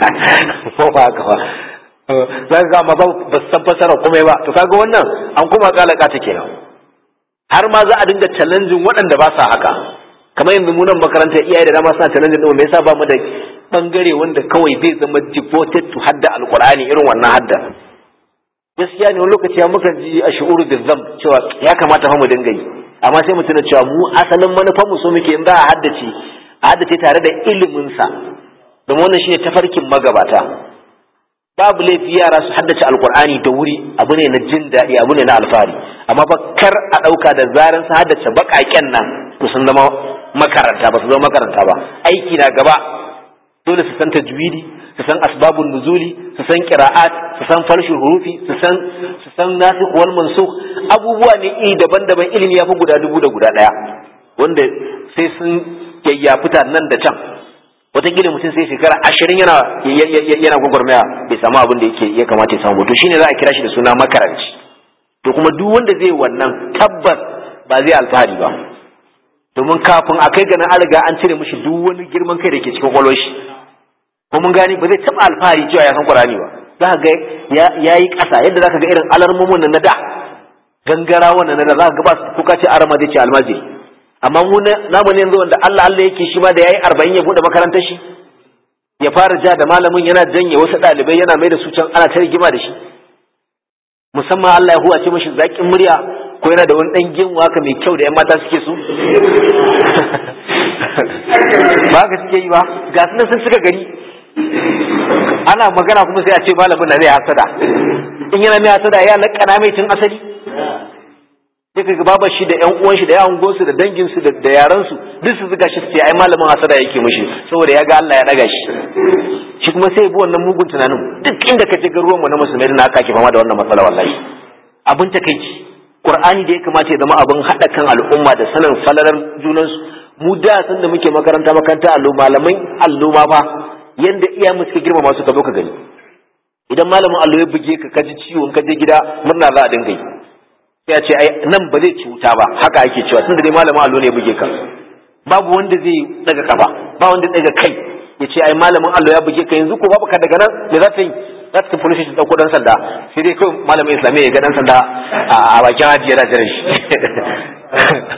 [SPEAKER 1] ko ba haka ba za ka ma ba ba san fasara komai ba to kaga wannan an kuma kalaka ta kenan har ma za a dinga challenging waɗanda ba sa haka kamar yanzu mu nan makarantar iyaye da dama suna challenging din me yasa ba mu da bangare wanda kawai zai zama devoted to hadda alkur'ani irin wannan hadda gaskiya ne wani lokaci ya muka ji a shu'uru da zam cewa ya kamata fa mu dinga yi amma sai mu tuna cewa mu asalin manufar mu so muke in za a haddace a haddace tare da ilimin sa domin wannan shine tafarkin magabata babu laifi yara su haddace alkur'ani da wuri abu ne na jin daɗi abu ne na alfahari amma ba kar a ɗauka da zaran su haddace baƙaƙen nan to sun zama makaranta ba su zama makaranta ba aiki na gaba dole su san tajwidi su san asbabun nuzuli su san qira'at su san farshul hurufi su san su san nasikh wal mansukh abubuwa ne iri daban-daban ilimi ya fi guda dubu da guda daya wanda sai sun yayyafuta nan da can wataƙila mutum sai shekara ashirin yana yana gwagwarmaya bai samu abin da yake ya kamata ya samu to shine za a kira shi da suna makaranci to kuma duk wanda zai wannan tabbas ba zai alfahari ba domin kafin a kai ganin an riga an cire mishi duk wani girman kai da ke cikin kwallon shi ko mun gani ba zai taɓa alfahari cewa ya san Qur'ani ba za ka ga ya yi ƙasa yadda za ka ga irin alarmomin nan na da gangara wannan na da za ka ga ba su kuka ce arama zai ce almajiri amma mu namu ne yanzu wanda Allah Allah yake shi ma da yayi arba'in ya buɗe makarantar shi ya fara ja da malamin yana janye wasu ɗalibai yana mai da su can ana ta rigima da shi musamman Allah ya huwace mashi zaƙin murya ko yana da wani ɗan gemu haka mai kyau da 'yan mata suke so ba ka suke yi ba ga su sun suka gani ana magana kuma sai a ce malamin na zai hasada in yana mai hasada ya laƙana mai tun asali sai kaga babar shi da ƴan uwan shi da yawan gonsu da dangin su da yaran su duk su zuga shi su ce ai malamin hasada yake mishi saboda ya ga Allah ya daga shi shi kuma sai bi wannan mugun tunanin duk inda ka je garuwan mu na musulmai na aka ke fama da wannan matsala wallahi abin takeici Qur'ani da ya kamata ya zama abin haɗa kan al'umma da sanin falalar junansu mu da san da muke makaranta makaranta allo malamai allo ma fa yanda iya mu suka girmama su ka zo ka gani idan malamin allo ya buge ka kaji ciwon ka je gida murna za a dinga yi sai a ce ai nan ba zai cuta ba haka ake cewa tunda dai malamin allo ne ya buge ka babu wanda zai daga kafa ba wanda daga kai ya ce ai malamin allo ya buge ka yanzu ko babu ka daga nan me za ta yi za ta police station dauko dan sanda sai dai kawai malamin islamiyya ya ga dan sanda a bakin haji yana jiran shi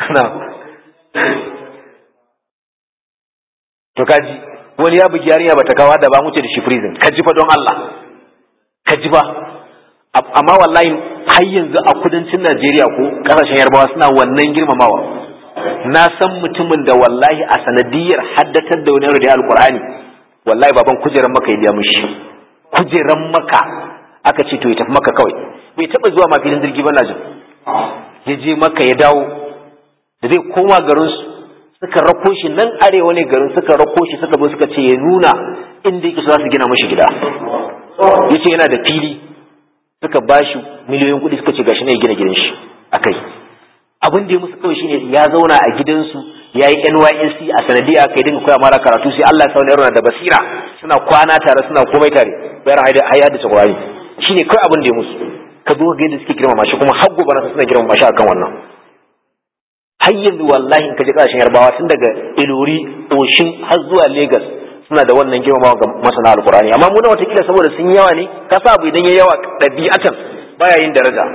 [SPEAKER 1] to kaji wani ya bugi yarinya bata kawo da ba mu ce da shi prison kaji fa don Allah kaji ba amma wallahi har yanzu a kudancin Najeriya ko kasashen Yarbawa suna wannan girmamawa na san mutumin da wallahi a sanadiyar haddatar da wani da alkur'ani wallahi baban kujeran maka ya biya mushi kujeran maka aka ce to ya tafi maka kawai bai taba zuwa ma filin jirgi ba na jin ya je maka ya dawo da zai koma garin su suka rako shi nan arewa ne garin suka rako shi suka zo suka ce ya nuna inda yake za su gina mashi gida ya ce yana da fili suka ba shi miliyoyin kuɗi suka ce gashi ne ya gina gidan shi a kai abin da ya musu kawai shine ya zauna a gidansu ya yi nysc a sanadiyya aka yi dinga koya mara karatu sai allah sa wani da basira suna kwana tare suna komai tare bayar haya da tsagwari shine kawai abin da ya musu ka zo ga yadda suke girmama shi kuma har gobe na suna girmama shi akan wannan har yanzu wallahi in ka je kasashen yarbawa tun daga ilori oshin har zuwa lagos suna da wannan girmamawa ga masana alkurani amma mu na watakila saboda sun yawa ne ka sa abu idan ya yawa ɗabi'atan baya yin daraja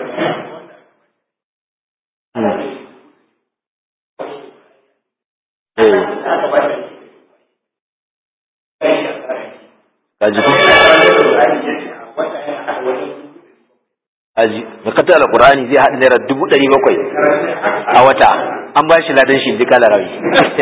[SPEAKER 1] Kaji ko? Aji, da kata alkurani zai haɗa naira dubu ɗari bakwai a wata, an ba shi ladan shi duka larabi.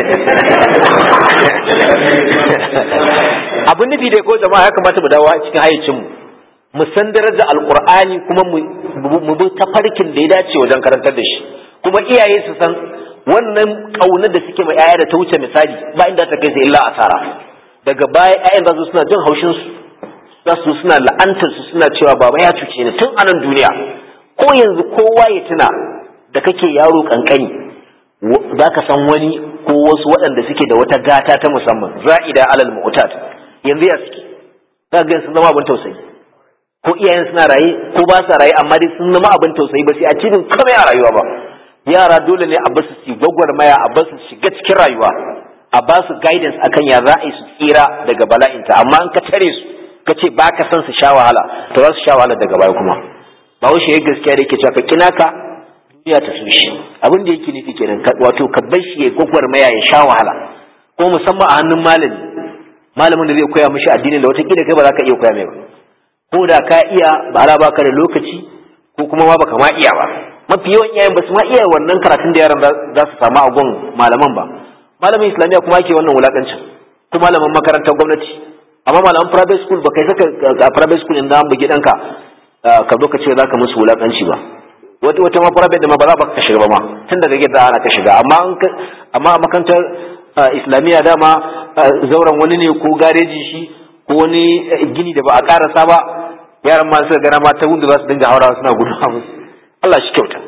[SPEAKER 1] Abin nufi dai ko jama'a ya kamata mu dawo cikin hayyacinmu. Mu san darajar alkur'ani kuma mu bi tafarkin da ya dace wajen karantar da shi. Kuma iyaye su san wannan ƙaunar da suke ma 'ya'ya da ta wuce misali ba inda ta kai sai illa asara. Daga baya 'ya'yan za su suna jin haushin su za su suna la'antar su suna cewa baba ya cuce ni tun anan duniya ko yanzu kowa ya tuna da kake yaro kankani za ka san wani ko wasu waɗanda suke da wata gata ta musamman za'ida alal mu'tad yanzu ya suke za ga sun zama abin tausayi ko iyayen suna raye ko ba sa raye amma dai sun zama abin tausayi ba sai a cikin komai a rayuwa ba yara dole ne a basu su gwagwarmaya a basu shiga cikin rayuwa a ba su guidance akan ya za a yi su tsira daga bala'inta amma an ka tare su ka ce ba ka san su sha wahala to za su sha wahala daga baya kuma ba wuce ya gaskiya da yake cewa ka kina ka duniya ta so shi abin da yake nufi kenan wato ka bar shi ya gwagwarmaya ya sha wahala ko musamman a hannun malami malamin da zai koya mishi addinin da wata kai ba za ka iya koya mai ba ko da ka iya ba ala baka da lokaci ko kuma ma baka ma iya ba mafi yawan iyayen ba su ma iya wannan karatun da yaran za su samu a gun malaman ba malamin islamiyya kuma ake wannan wulakancin ko malamin makarantar gwamnati amma malaman private school ba kai saka a private school inda an bugi danka ka zo ka ce za ka musu wulakanci ba wata wata ma private da ma ba za ka shiga ba ma tun daga gida ana ka shiga amma amma a makarantar islamiyya dama zauren wani ne ko gareji shi ko wani gini da ba a karasa ba yaran ma suka gana ma ta wunda za su dinga haurawa suna gudu a musu Allah shi kyauta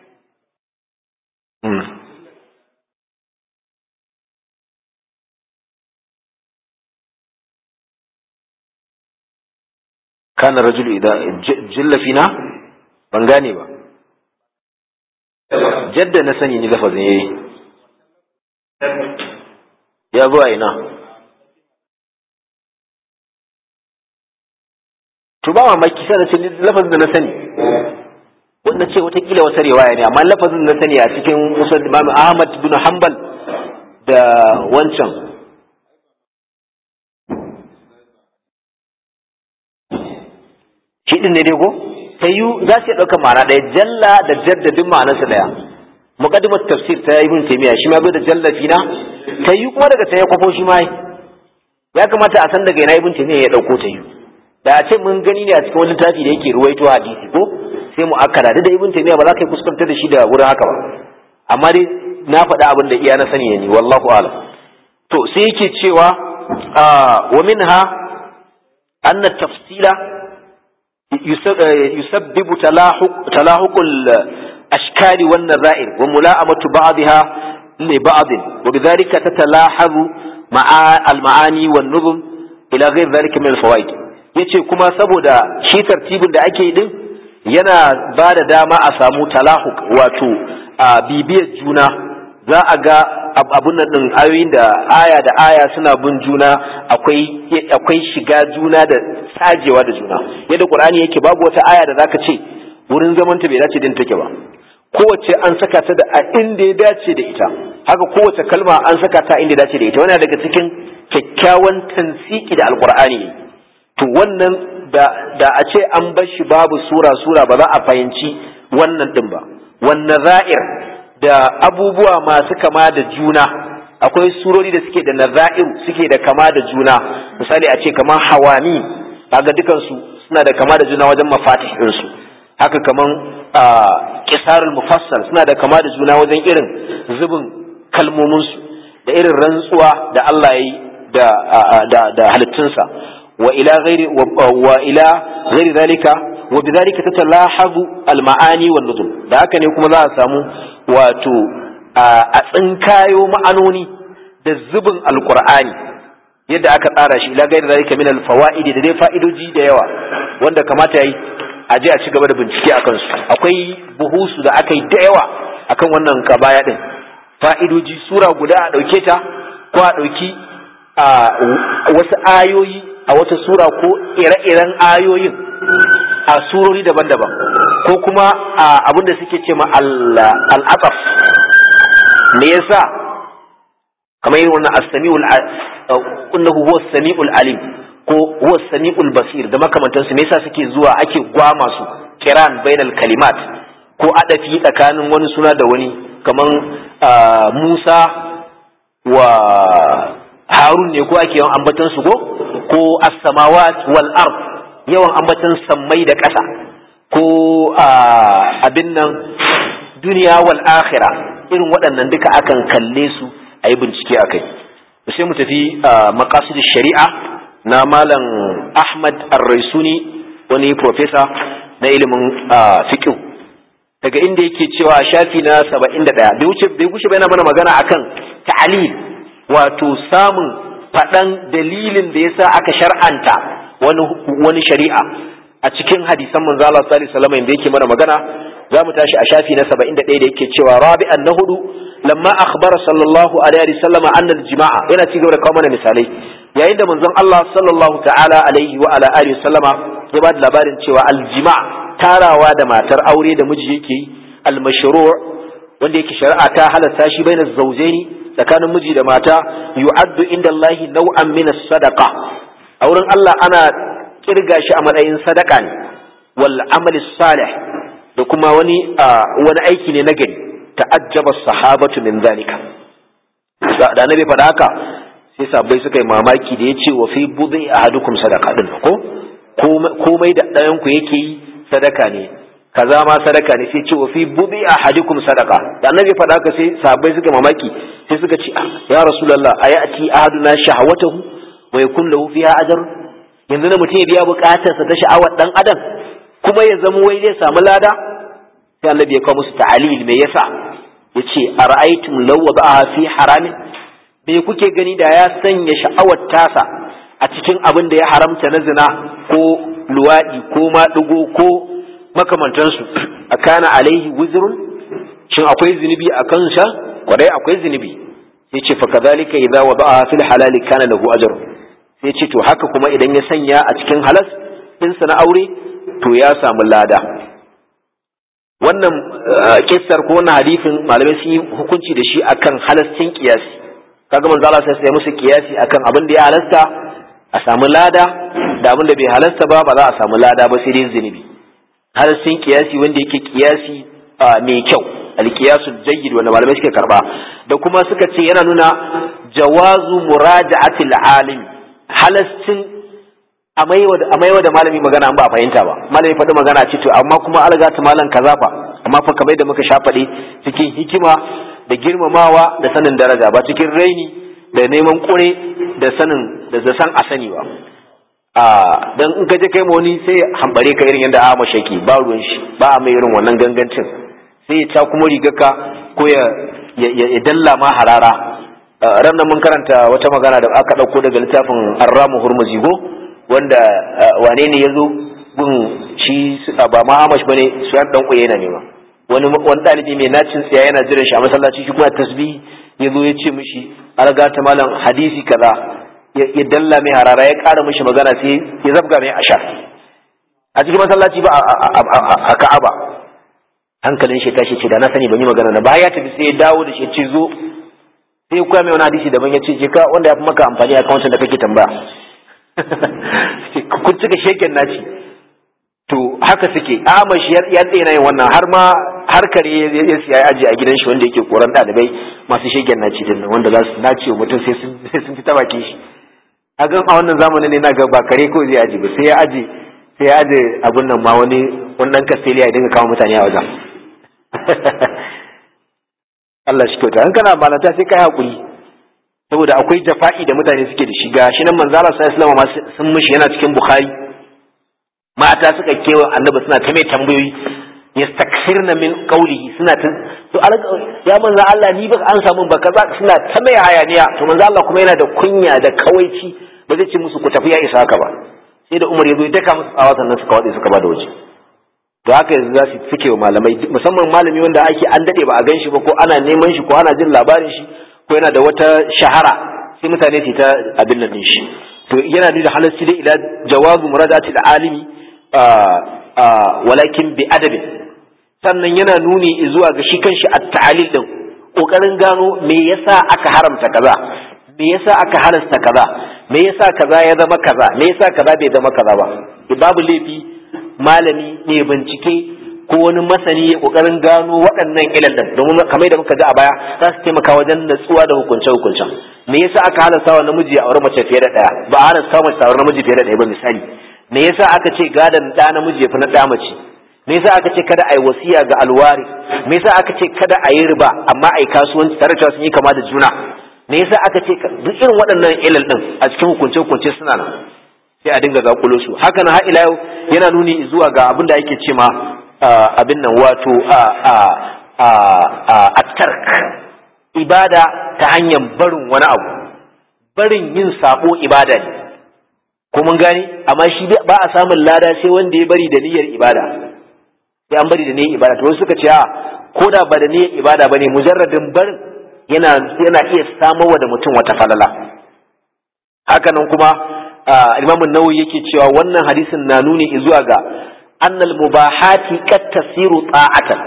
[SPEAKER 1] kana rajulu idan jilla fina ban gane ba jadda na sani ni lafazin yayi ya zo a ina to ba mamaki sai na ce lafazin da na sani wanda ce watakila wata riwaya ne amma lafazin da na sani a cikin musul imam ahmad bin hanbal da wancan shi din ne dai ko ta yi za su iya ɗaukar ma'ana ɗaya jalla da jaddadin ma'anarsa ɗaya muqaddimat tafsir ta ibn taymiya shi ma bai da jalla fina ta yi kuma daga ta ya kwafo shi ma ya kamata a san daga ina ibn taymiya ya ɗauko ta yi da a ce mun gani ne a cikin wani littafi da yake ruwaito hadisi ko sai mu akala da ibn taymiya ba za ka yi kuskantar da shi da wurin haka ba amma dai na faɗa abin da iya na sani ne wallahu a'lam to sai yake cewa wa minha anna tafsila يسبب تلاحق تلاحق الأشكال والنظائر وملاءمة بعضها لبعض وبذلك تتلاحظ مع المعاني والنظم إلى غير ذلك من الفوائد yace kuma saboda shi tartibin da ake din yana ba da dama a samu talahuk wato a bibiyar juna za a ga abun nan din ayoyin da aya da aya suna bin juna akwai akwai shiga juna da sajewa da juna yadda qur'ani yake babu wata aya da zaka ce wurin zaman ta bai dace din take ba kowace an saka ta da a inda ya dace da ita haka kowace kalma an saka ta inda ya dace da ita wannan daga cikin kyakkyawan tansiki da alqur'ani to wannan da da a ce an bar shi babu sura sura ba za a fahimci wannan din ba wannan za'ir da abubuwa masu kama da juna akwai surori da suke da naza'iru suke da kama da juna misali a ce kamar hawami kaga dukansu suna da kama da juna wajen mafatih ɗinsu haka kaman kisarul mufassal suna da kama da juna wajen irin zubin kalmominsu da irin rantsuwa da Allah ya yi da da halittunsa wa ila ghairi wa ila ghairi zalika wa bidhalika tatalahabu al-ma'ani wan nuzum da haka ne kuma za a samu wato a tsinkayo ma'anoni da zubin alqur'ani yadda aka tsara shi ila ghairi zalika min al-fawaidi da dai fa'idoji da yawa wanda kamata yayi a je a ci gaba da bincike a kansu akwai buhusu da aka yi da yawa akan wannan kabaya din fa'idoji sura guda a ɗauke ta ko a ɗauki wasu ayoyi a wata sura ko ire-iren ayoyin a surori daban-daban ko kuma abinda suke ce ma al'ataf me yasa kamar yin wannan as-sami'ul innahu huwa as-sami'ul alim ko huwa as-sami'ul basir da makamantansu me yasa suke zuwa ake gwama su kiran bainal kalimat ko adafi tsakanin wani suna da wani kaman Musa wa Harun ne ko ake yawan ambatan su ko ko as-samawat wal ard yawan ambatan sammai da ƙasa ko abin nan duniya wal akhirah irin waɗannan duka akan kalle su a yi bincike a kai sai mu tafi maqasid shari'a na malam Ahmad Ar-Raisuni wani profesa na ilimin fiqh daga inda yake cewa shafi na 71 bai wuce bai wuce bai mana magana akan ta'lil wato samun faɗan dalilin da yasa aka shar'anta wani wani shari'a a cikin hadisan manzo Allah sallallahu alaihi wasallam da yake mana magana za mu tashi a shafi na 71 da yake cewa rabi'an na hudu lamma akhbara sallallahu alaihi wasallam anna al-jima'a yana ci gaba da kawo mana misalai yayin da manzon Allah sallallahu ta'ala alaihi wa ala alihi wasallama ya ba da labarin cewa al-jima' tarawa da matar aure da miji yake yi al-mashru' wanda yake shari'a ta halasta shi bainaz zawjaini tsakanin miji da mata yu'addu inda Allah naw'an min as-sadaqa a wurin Allah ana kirga shi a matsayin sadaka ne wal amali salih da kuma wani wani aiki ne na gari ta'ajjaba sahabatu min zalika da annabi faɗa haka sai sabbai suka yi mamaki da yace wa fi budhi ahadukum sadaqa din ko komai da ɗayan ku yake yi sadaka ne kaza ma sadaka ne sai ce wa fi budhi ahadukum sadaqa da annabi faɗa haka sai sabbai suka mamaki sai suka ce ya rasulullah ayati ahaduna shahawatahu wa yakun lahu fiha ajr yanzu na mutum ya biya bukatarsa ta sha'awar dan adam kuma ya zama wai zai samu lada sai annabi ya kawo musu ta'alil me yasa yace ara'aytum law wada'aha fi haramin me kuke gani da ya sanya sha'awar tasa a cikin abin da ya haramta na zina ko luwadi ko maɗigo ko makamantansu akana alaihi wuzrun shin akwai zunubi a kansa kwarai akwai zunubi sai ce fa kadhalika idza wada'aha fil halali kana lahu ajr sai ce to haka kuma idan ya sanya a cikin halas ɗinsa na aure to ya samu lada wannan kissar ko wannan hadisin malamai sun yi hukunci da shi akan halascin kiyasi kaga manzo Allah sai musu kiyasi akan abin da ya halasta a samu lada da abin da bai halasta ba ba za a samu lada ba sai dai zunubi halascin kiyasi wanda yake kiyasi mai kyau alkiyasu jayyid wanda malamai suke karba da kuma suka ce yana nuna jawazu muraja'atil alim halascin a maiwa da malami magana an ba a fahimta ba malami faɗi magana ce to amma kuma alga ta malam kaza fa amma fa kamar da muka sha faɗi cikin hikima da girmamawa da sanin daraja ba cikin raini da neman kure da sanin da san a sani ba a dan in ka je kai wani sai hambare ka irin yadda a mashaki ba ruwan shi ba a mai irin wannan gangancin sai ya ta kuma rigarka ko ya ya dalla ma harara ran mun karanta wata magana da aka ɗauko daga littafin arramu hurmuzi go wanda wane ne ya zo gun shi ba ma amash bane su yan dan kuye yana nema wani wani dalibi mai nacin tsaya yana jiran shi a masallaci shi kuma tasbih ya zo ya ce mishi alga ta malam hadisi kaza ya dalla mai harara ya ƙara mishi magana sai ya zabga mai ashar a cikin masallaci ba a ka'aba hankalin shi tashi ce da na sani ban yi magana na ba ya tafi sai ya dawo da shi ce zo sai ya koya mai wani hadisi daban ya ce je ka wanda ya fi maka amfani a kawancin da kake tambaya kun cika sheken naci to haka suke amash ya tsena yin wannan har ma har kare ya siya aji a gidan shi wanda yake koran ɗalibai masu shegen naci din nan wanda za su nace wa mutum sai sun fi ta bakin shi a gan a wannan zamanin ne na ga ba kare ko zai aji ba sai ya aji sai ya aji abun nan ma wani wani dan kastiliya ya dinga kawo mutane a wajen Allah shi kyauta in kana malanta sai kai hakuri saboda akwai jafa'i da mutane suke da shi ga shi nan manzo Allah sallallahu alaihi wasallam sun mishi yana cikin Bukhari mata suka kewa annabi suna ta mai tambayoyi yastakhirna min qawlihi suna ta to ya manzo Allah ni ba an samu ba kaza suna ta mai hayaniya to manzo Allah kuma yana da kunya da kawaici ba zai ce musu ku tafi ya isa haka ba sai da Umar ya zo ya daka musu tsawa sannan suka wade suka bada waje to haka yanzu za su suke wa malamai musamman malami wanda ake an dade ba a gan shi ba ko ana neman shi ko ana jin labarin shi ko yana da wata shahara sai mutane su ta abin nan shi to yana nuna halarci dai ila jawazu muradati alimi walakin bi adabin sannan yana nuni zuwa ga shi kanshi at-ta'lil din kokarin gano me yasa aka haramta kaza me yasa aka halasta kaza me yasa kaza ya zama kaza me yasa kaza bai zama kaza ba babu laifi malami ne bincike ko wani masani ya kokarin gano waɗannan ilallan domin kamar da muka ji a baya za su taimaka wajen natsuwa da hukunce hukuncen me yasa aka halasta wa namiji a aure mace fiye da ɗaya ba a halasta mace a aure namiji fiye da ɗaya ba misali me yasa aka ce gadon ɗa namiji ya fi na ɗa mace me yasa aka ce kada a yi wasiya ga alwari me yasa aka ce kada a yi riba amma a yi kasuwanci tare da sun yi kama da juna me yasa aka ce duk irin waɗannan ilal ɗin a cikin hukunce hukunce suna nan sai a dinga zakulo su haka na har ila yau yana nuni zuwa ga abin da ake ce ma abin nan wato a tark ibada ta hanyar barin wani abu barin yin sabo ibada ne ko mun gane amma shi ba a samun lada sai wanda ya bari da niyyar ibada sai an bari da niyyar ibada to wasu suka ce a ko da ba da niyyar ibada bane mujarradin barin yana yana iya samowa da mutum wata falala haka nan kuma Imam Nawawi yake cewa wannan hadisin na nuni zuwa ga annal mubahati qad tasiru ta'atan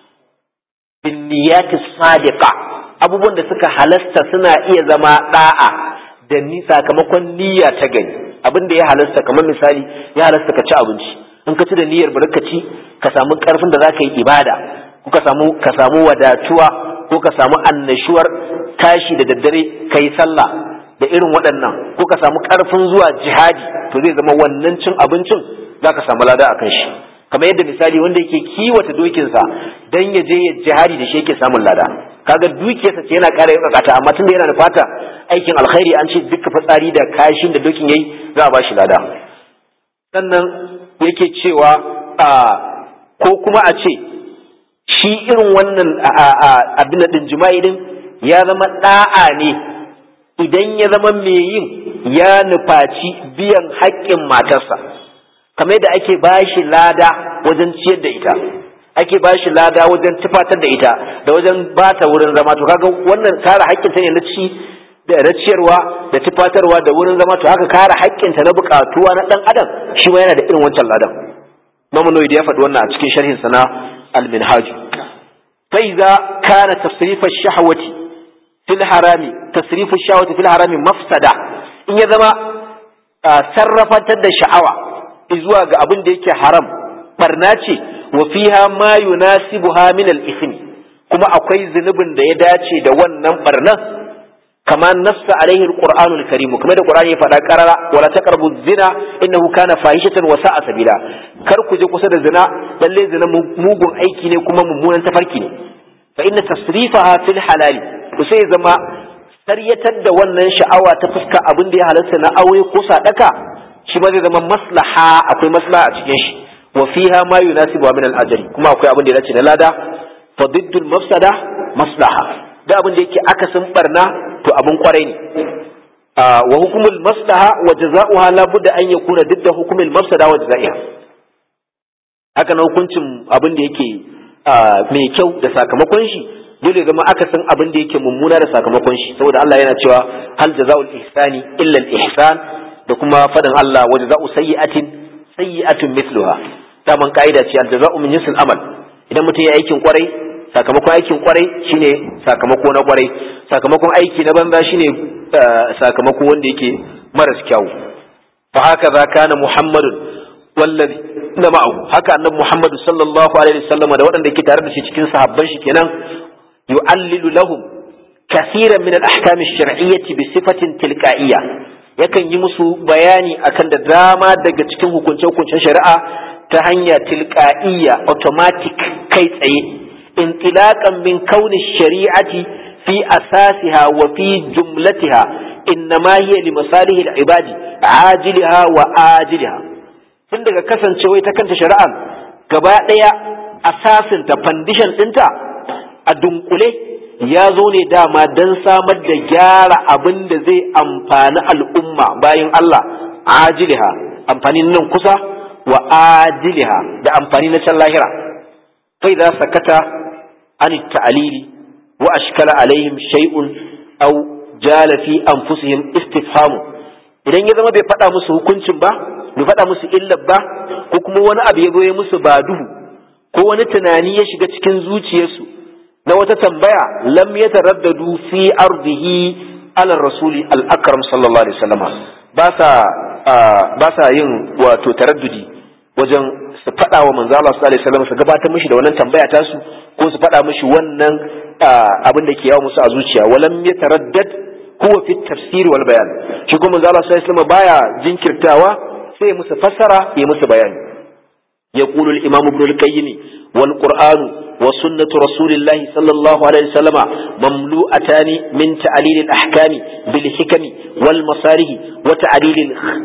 [SPEAKER 1] bin niyyati sadiqa abubuwan da suka halasta suna iya zama da'a da ni sakamakon niyya ta gani abin da ya halasta kamar misali ya halasta ka ci abinci in ka ci da niyyar bari ka ci ka samu karfin da zaka yi ibada ko ka samu ka samu wadatuwa ko ka samu annashuwar tashi da daddare kai sallah da irin waɗannan ko ka samu ƙarfin zuwa jihadi to zai zama wannan cin abincin za ka samu lada a kan shi kamar yadda misali wanda yake kiwata dokinsa don ya je ya jihadi da shi yake samun lada kaga dukiyarsa ce yana ƙara yakakata amma tunda yana da fata aikin alkhairi an ce duka fitsari da kashin da dokin yayi za a ba shi lada sannan yake cewa a ko kuma a ce shi irin wannan abin da jima'i din ya zama da'a ne idan ya zama mai yin ya nufaci biyan haƙƙin matarsa kamar da ake ba shi lada wajen ciyar da ita ake ba shi lada wajen tufatar da ita da wajen ba ta wurin zama to kaga wannan kare haƙƙinta ne na ci da na ciyarwa da tufatarwa da wurin zama to haka kare haƙƙinta na buƙatuwa na ɗan adam shi ma yana da irin wancan ladan Imam Nawawi ya faɗi wannan a cikin sharhin sa na Al-Minhaj fa idza kana tasrif ash-shahwati fil harami tasrifu shawati fil harami mafsada in ya zama sarrafatar da sha'awa zuwa ga abin da yake haram barna ce wa fiha ma yunasibuha min al kuma akwai zunubin da ya dace da wannan barnan kama nassa alaihi alqur'anul karim kuma da qur'ani ya faɗa qarara wala taqrabu zina innahu kana fahishatan wa sa'a sabila kar ku je kusa da zina lalle zina mugun aiki ne kuma mummunan tafarki ne fa inna tasrifaha fil halali to sai zama saryatar da wannan sha'awa ta fuska abin da ya halarta na aure ko sadaka shi ma zai zama maslaha akwai maslaha a cikin shi wa fiha ma yunasibu min al-ajri kuma akwai abin da ya dace na lada fa diddul mafsada maslaha da abin da yake akasin barna to abin kwarai ne wa hukumul maslaha wa jazaoha la budda an yakuna didda hukumul mafsada wa jazaiha haka na hukuncin abin da yake mai kyau da sakamakon shi dole zama akasin abin da yake mummuna da sakamakon shi saboda Allah yana cewa hal jazaul ihsani illa al ihsan da kuma fadan Allah wa jazau sayyi'atin sayyi'atun mithluha daman kaida ce al jazau min jinsil amal idan mutum ya aikin kwarai sakamakon aikin kwarai shine sakamako na kwarai sakamakon aiki na banza shine sakamako wanda yake maras kyau fa haka za kana muhammadun wallazi na ma'ahu haka annabi muhammadu sallallahu alaihi wasallam da waɗanda ke tare da shi cikin sahabban shi kenan yu'allilu lahum كثيرا من الأحكام الشرعية بصفة تلقائية yakan yi musu bayani akan da dama daga cikin hukunce-hukuncen shari'a ta hanya tilka'iyya automatic kai tsaye intilaqan min kauni shari'ati fi asasiha wa fi jumlatiha innama hiya li masalihi al-ibadi ajiliha wa ajiliha tun daga kasancewa ta kanta shari'a gaba daya asasin ta foundation dinta a dunkule ya zo ne dama don samar da gyara abin da zai amfani al'umma bayan Allah ajiliha amfani nan kusa wa ajiliha da amfani na can lahira fai za sakata an ta'alili wa ashkala alaihim shay'un aw jala fi anfusihim istifhamu idan ya zama bai faɗa musu hukuncin ba bai faɗa musu illar ba ko kuma wani abu ya zo ya musu ba duhu ko wani tunani ya shiga cikin zuciyarsu na wata tambaya lam ya taraddadu fi ardihi ala rasuli al-akram sallallahu alaihi wasallam ba sa ba sa yin wato taraddudi wajen su faɗa wa manzo Allah sallallahu alaihi wasallam su gabatar mishi da wannan tambaya ta su ko su faɗa mishi wannan abin da ke yawo musu a zuciya walam ya taraddad huwa fi tafsir wal bayan shi kuma manzo Allah sallallahu alaihi wasallam baya jinkirtawa sai musu fassara ya musu bayani يقول الإمام ابن القيم والقرآن وسنة رسول الله صلى الله عليه وسلم مملوءتان من تعليل الأحكام بالحكم والمصالح وتعليل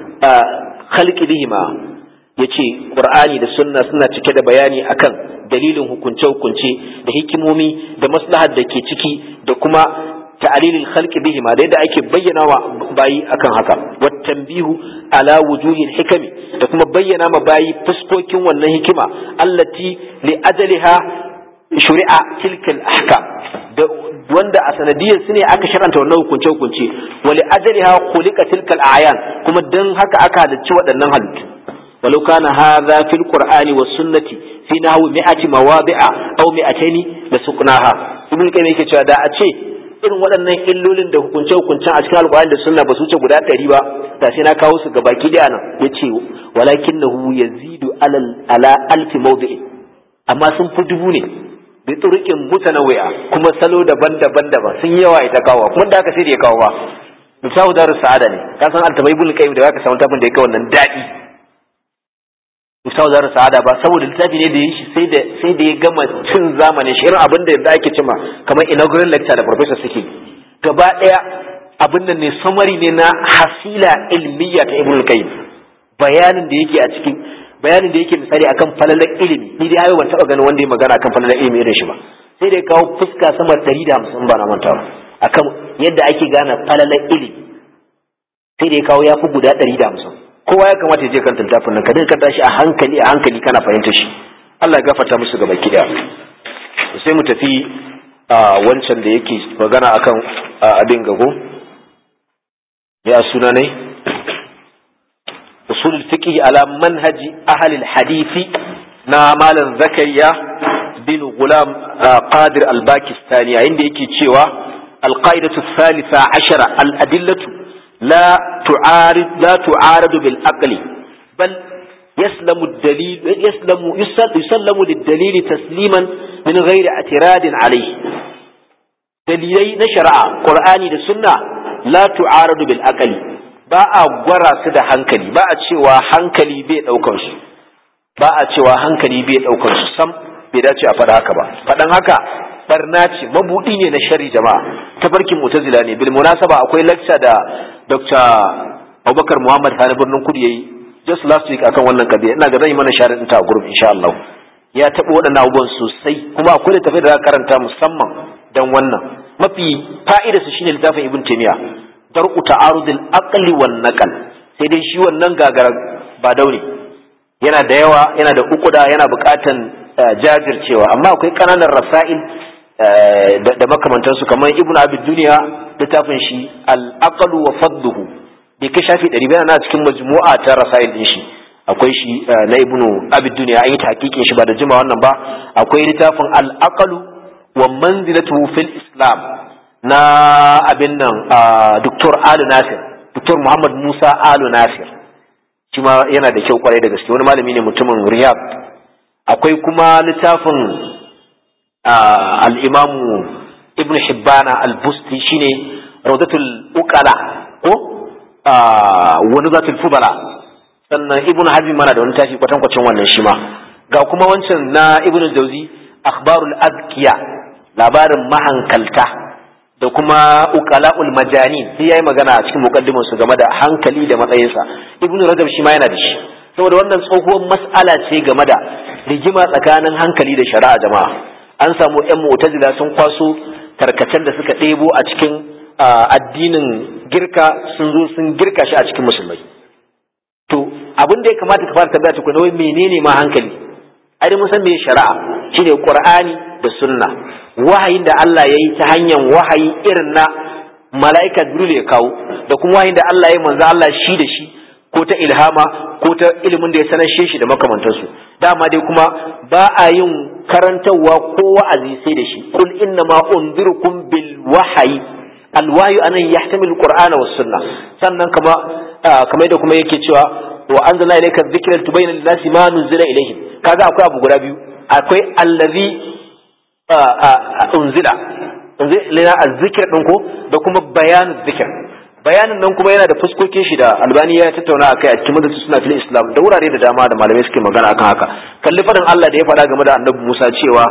[SPEAKER 1] الخلق بهما yace Qur'ani da sunna suna cike da bayani akan dalilin hukunce-hukunce da hikimomi da maslahar da ke ciki da kuma ta'alilil khalqi bihima da yadda ake bayyana wa bayi akan haka wat tanbihu ala wujuhil hikami da kuma bayyana ma bayi fuskokin wannan hikima allati li ajaliha shuri'a tilkal ahkam da wanda a sanadiyar su ne aka sharanta wannan hukunce hukunce wa li ajaliha khuliqa tilkal ayan kuma dan haka aka halicci waɗannan halittu ولو كان هذا في القرآن والسنة في نحو مئة مواضع أو مئتين لسقناها ابن القيم yake cewa da a ce irin waɗannan illolin da hukunce hukuncen a cikin alƙur'ani da sunna ba su wuce guda ɗari ba da sai na kawo su ga baki da nan yace walakinahu yazidu ala alfi mawdi'in amma sun fi dubu ne bi turuqin mutanawwi'a kuma salo daban-daban daban sun yawa ita kawo kuma da aka sai da ya kawo ba misalu darus sa'ada ne ka san altabai ibn qayyim da zaka samu tafin da yake wannan dadi misalu darus sa'ada ba saboda littafi ne da yi shi sai da sai da ya gama cin zamanin shi irin abin da ake cima kamar inaugural lecture da professor suke gaba daya abin nan ne summary ne na hasila ilmiya ta ibn qayyim bayanin da yake a cikin bayanin da yake misali akan falalar ilimi ni dai hayo ban taba ganin wanda ya magana akan falalar ilimi irin shi ba sai da ya kawo fuska sama 150 ba na mantawa akan yadda ake gane falalar ilimi sai da ya kawo ya fi guda 150 kowa ya kamata ya je kan littafin nan ka dinga karanta shi a hankali a hankali kana fahimta shi Allah ya gafarta musu gaba kida sai mu tafi a wancan da yake magana akan abin gago ya suna ne usul fiqh ala manhaji ahli al-hadith na malam zakariya bin gulam qadir al-bakistani inda yake cewa al-qa'idatu thalitha ashara al-adillatu la tu'arid la tu'aradu bil aqli bal yaslamu ad-dalil yaslamu yusallamu lid-dalil tasliman min ghairi i'tiradin alayhi dalilai na shari'a qur'ani da sunna la tu'aradu bil aqli ba a gwara su da hankali ba a cewa hankali bai daukar su ba a cewa hankali bai daukar su sam bai dace a faɗa haka ba faɗan haka barna ce mabudi ne na shari jama'a tafarkin mutazila ne bil munasaba akwai lecture da Dr. Abubakar Muhammad Sani birnin Kudu yayi just last week akan wannan kabiya ina ga zan yi mana sharin ta a group insha Allah ya taɓa waɗannan abubuwan sosai kuma akwai da tafi da karanta musamman dan wannan mafi fa'idarsa shine littafin Ibn Taymiyyah dar'u ta'arudil aqli wan naqal sai dai shi wannan gagara ba daure yana da yawa yana da ukuda yana buƙatan jajircewa amma akwai kananan rasail da makamantansu kamar ibnu abi duniya littafin shi al aqlu wa fadluhu bai kai shafi 100 yana cikin majmu'a ta rasail din shi akwai shi na ibnu abid duniya an yi tahqiqin shi ba da jima wannan ba akwai littafin al-aqlu wa manzilatuhu fil islam na abin nan Dr. Alu Nasir Dr. Muhammad Musa Alu Nasir shi ma yana da kyau kwarai da gaske wani malami ne mutumin Riyadh akwai kuma littafin al-Imamu Ibn Hibbana al-Busti shine Rawdatul Uqala ko wani zatul Fudala sannan Ibn Hazm mana da wani tafi kwatankwacin wannan shi ma ga kuma wancan na Ibn Jauzi akhbarul azkiya labarin mahankalta da kuma uqala'ul majanin sai yayi magana a cikin muqaddimin su game da hankali da matsayinsa ibnu rajab shi ma yana da shi saboda wannan tsohuwar mas'ala ce game da rigima tsakanin hankali da shari'a jama'a an samu yan mu'tazila sun kwaso tarkacen da suka ɗebo a cikin addinin girka sun zo sun girka shi a cikin musulmai to abin da ya kamata ka fara tabbata tukuna wai menene ma hankali ai mun san me shari'a shine qur'ani da sunna wahayin da Allah ya yi ta hanyar wahayi irin na mala'ika Jibril ya kawo da kuma wahayin da Allah ya yi manzo Allah shi da shi ko ta ilhama ko ta ilimin da ya sanar shi da makamantansu dama dai kuma ba a yin karantarwa ko wa'azi sai da shi kul inna ma unzirukum bil wahyi al wahyu anan yahtamilu qur'ana was sunna sannan kama kamar da kuma yake cewa wa anzalna ilayka dhikra tubayyana lin-nasi ma nuzila ilayhim kaga akwai abu guda biyu akwai allazi unzila lina azzikir din ko da kuma bayanin zikir bayanin nan kuma yana da fuskokin shi da albani ya tattauna akai a cikin madatu suna fil islam da wurare da dama da malamai suke magana akan haka kalli fadin Allah da ya faɗa game da annabi Musa cewa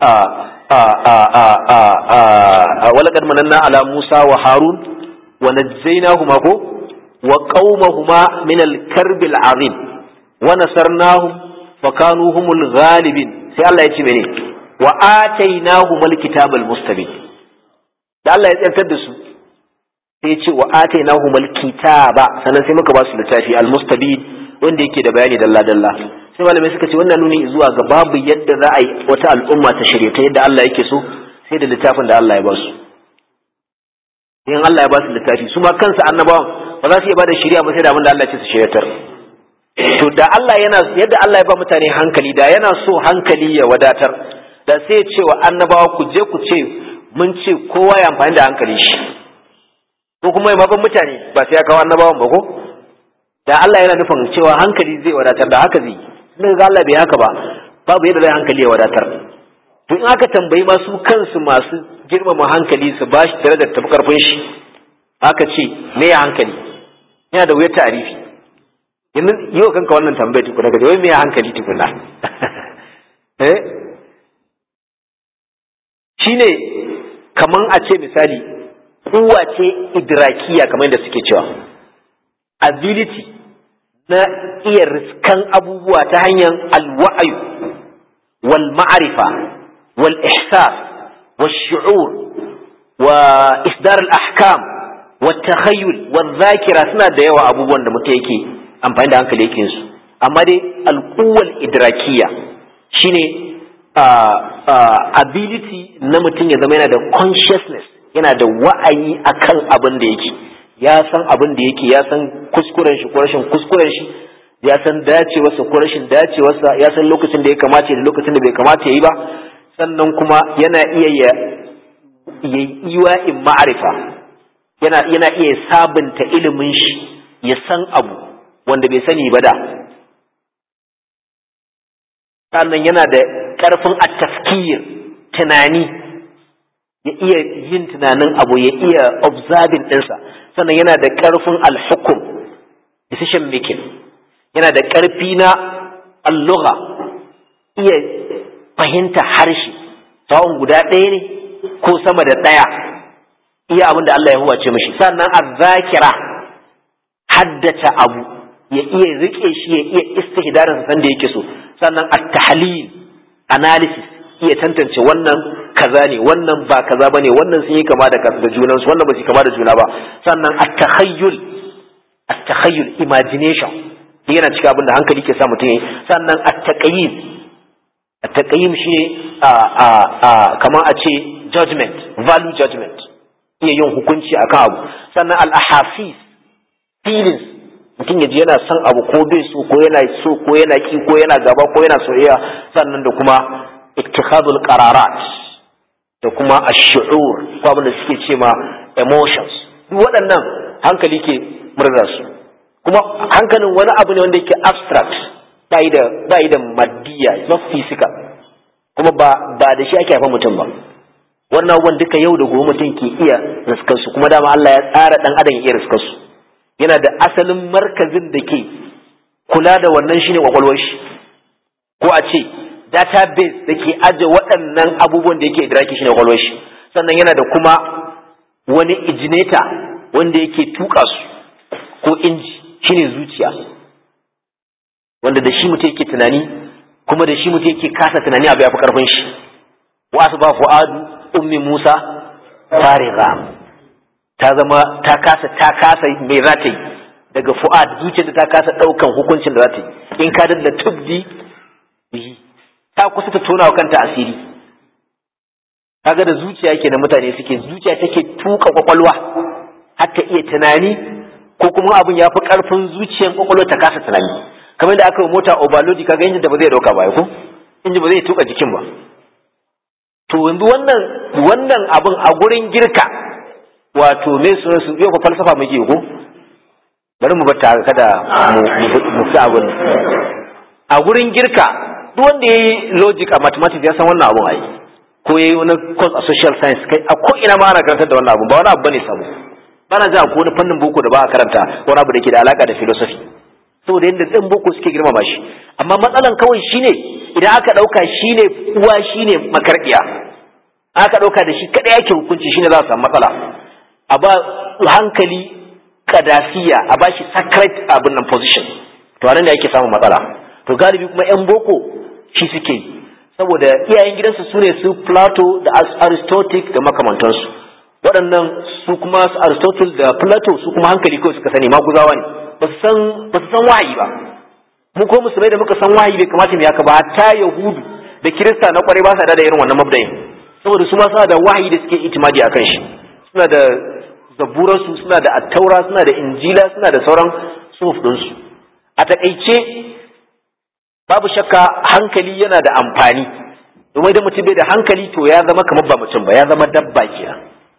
[SPEAKER 1] walaqad mananna ala Musa wa Harun wa najzaynahuma ko wa qaumahuma min al-karb al-azim wa nasarnahum fa kanu humul ghalibin sai Allah ya ce mene wa atainahu mal kitabal mustabin da Allah ya tsantar da su sai ya ce wa atainahu mal kitaba sannan sai muka ba su littafi al mustabin wanda yake da bayani dalla dalla sai malamai suka ce wannan nuni zuwa ga babu yadda za a yi wata al'umma ta shirye ta yadda Allah yake so sai da littafin da Allah ya ba su in Allah ya ba su littafi su ma kansu annabawan ba za su iya ba da shari'a ba sai da abin da Allah ya ce su shiryatar to da Allah yana yadda Allah ya ba mutane hankali da yana so hankali ya wadatar da sai ya ce wa annabawa ku je ku ce mun ce kowa ya amfani da hankali shi ko kuma ya mabin mutane ba sai ya kawo annabawan ba ko da Allah yana nufin cewa hankali zai wadatar da haka zai yi ga Allah bai haka ba babu yadda zai hankali ya wadatar to in aka tambayi masu kansu masu girmama hankali su ba shi darajar tafi karfin shi aka ce me ya hankali yana da wuyar tarifi yanzu yi wa kanka wannan tambayar tukuna ga wai me ya hankali tukuna eh shine kaman a ce misali kuwa ce idrakiya kamar yadda suke cewa ability na iya riskan abubuwa ta hanyar alwa'ayu wal ma'arifa wal ihsas wal shu'ur wa isdar al ahkam wa takhayyul wa dhakira suna da yawa abubuwan da mutum yake amfani da hankali yake su amma dai alquwal idrakiya shine ability na mutum ya zama yana da consciousness yana da wa'ayi akan abin da yake ya san abin da yake ya san kuskuren shi ko rashin kuskuren shi ya san dacewarsa ko rashin dacewarsa ya san lokacin da ya kamata da lokacin da bai kamata ya yi ba sannan kuma yana iya ya yi in ma'arifa yana yana iya sabunta ilimin shi ya san abu wanda bai sani ba da sannan yana da ƙarfin at-tafkir tunani ya iya yin tunanin abu ya iya observing ɗinsa sannan yana da ƙarfin alhukum decision making yana da ƙarfi na alluga iya fahimta harshe sawon guda ɗaya ne ko sama da ɗaya iya abin da Allah ya huwace mashi sannan azzakira haddace abu ya iya rike shi ya iya istihdarin san da yake so sannan at-tahlil analysis iya tantance wannan kaza ne wannan ba kaza bane wannan sun yi kama da da junan su wannan ba su kama da juna ba sannan at-takhayyul at-takhayyul imagination yana cika abin da hankali ke sa mutum yi sannan at-taqyim at-taqyim shine a a a kamar a ce judgment value judgment iya yin hukunci akan abu sannan al-ahafis feelings mutum ya ji yana son abu ko bai so ko yana so ko yana ki ko yana gaba ko yana soyayya sannan da kuma ittikhadul qararat da kuma ash-shu'ur ko abin da suke ce ma emotions duk waɗannan hankali ke murza su kuma hankalin wani abu ne wanda yake abstract bai da bai da maddiya not physical kuma ba ba da shi ake haifar mutum ba wannan abubuwan duka yau da gobe mutum ke iya riskar su kuma dama Allah ya tsara dan adam ya iya riskar su yana da asalin markazin da ke kula da wannan shine kwakwalwar shi ko a ce database da ke aje waɗannan abubuwan da yake idraki shine kwakwalwar shi sannan yana da kuma wani ijineta wanda yake tuka su ko inji shine zuciya wanda da shi mutum yake tunani kuma da shi mutum yake kasa tunani abu ya fi karfin shi wasu ba fu'adu ummi musa fariga ta zama ta kasa ta kasa me za ta yi daga fu'ad zuciyar da ta kasa daukan hukuncin da za ta yi in ka da tubdi bihi ta kusa ta tona wa kanta asiri kaga da zuciya ke da mutane suke zuciya take tuka kwakwalwa har ta iya tunani ko kuma abin ya fi karfin zuciyar kwakwalwa ta kasa tunani kamar da aka yi mota overload kaga injin da ba zai dauka ba ko injin ba zai tuka jikin ba to yanzu wannan wannan abin a gurin girka wato me su su yau fa falsafa muke ko bari mu bata kada mu fi abin a gurin girka duk wanda yayi logic a mathematics ya san wannan abun ai ko yayi wani course a social science kai a ko ina ma ana karantar da wannan abun ba wani abu bane sabo bana ji ko wani fannin boko da ba a karanta wani abu da ke da alaka da philosophy saboda yadda ɗan boko suke girmama shi amma matsalan kawai shine idan aka ɗauka shine uwa shine makarɗiya aka ɗauka da shi kaɗai yake hukunci shine za a samu matsala a ba hankali kadasiya a ba shi sacred abin nan position to anan ne ake samun matsala to galibi kuma yan boko shi suke yi saboda iyayen gidansu su ne su plato da aristotle da makamantansu waɗannan su kuma su aristotle da plato su kuma hankali kawai suka sani maguzawa ne ba su san wahayi ba mu ko musulmai da muka san wahayi bai kamata mu yaka ba hatta yahudu da kirista na kwarai ba sa da irin wannan mabdayin saboda su ma suna da wahayi da suke itimadi akan shi suna da zaburansu suna da attaura suna da injila suna da sauran suhuf ɗinsu a takaice babu shakka hankali yana da amfani domin idan mutum bai da hankali to ya zama kamar ba mutum ba ya zama dabba kenan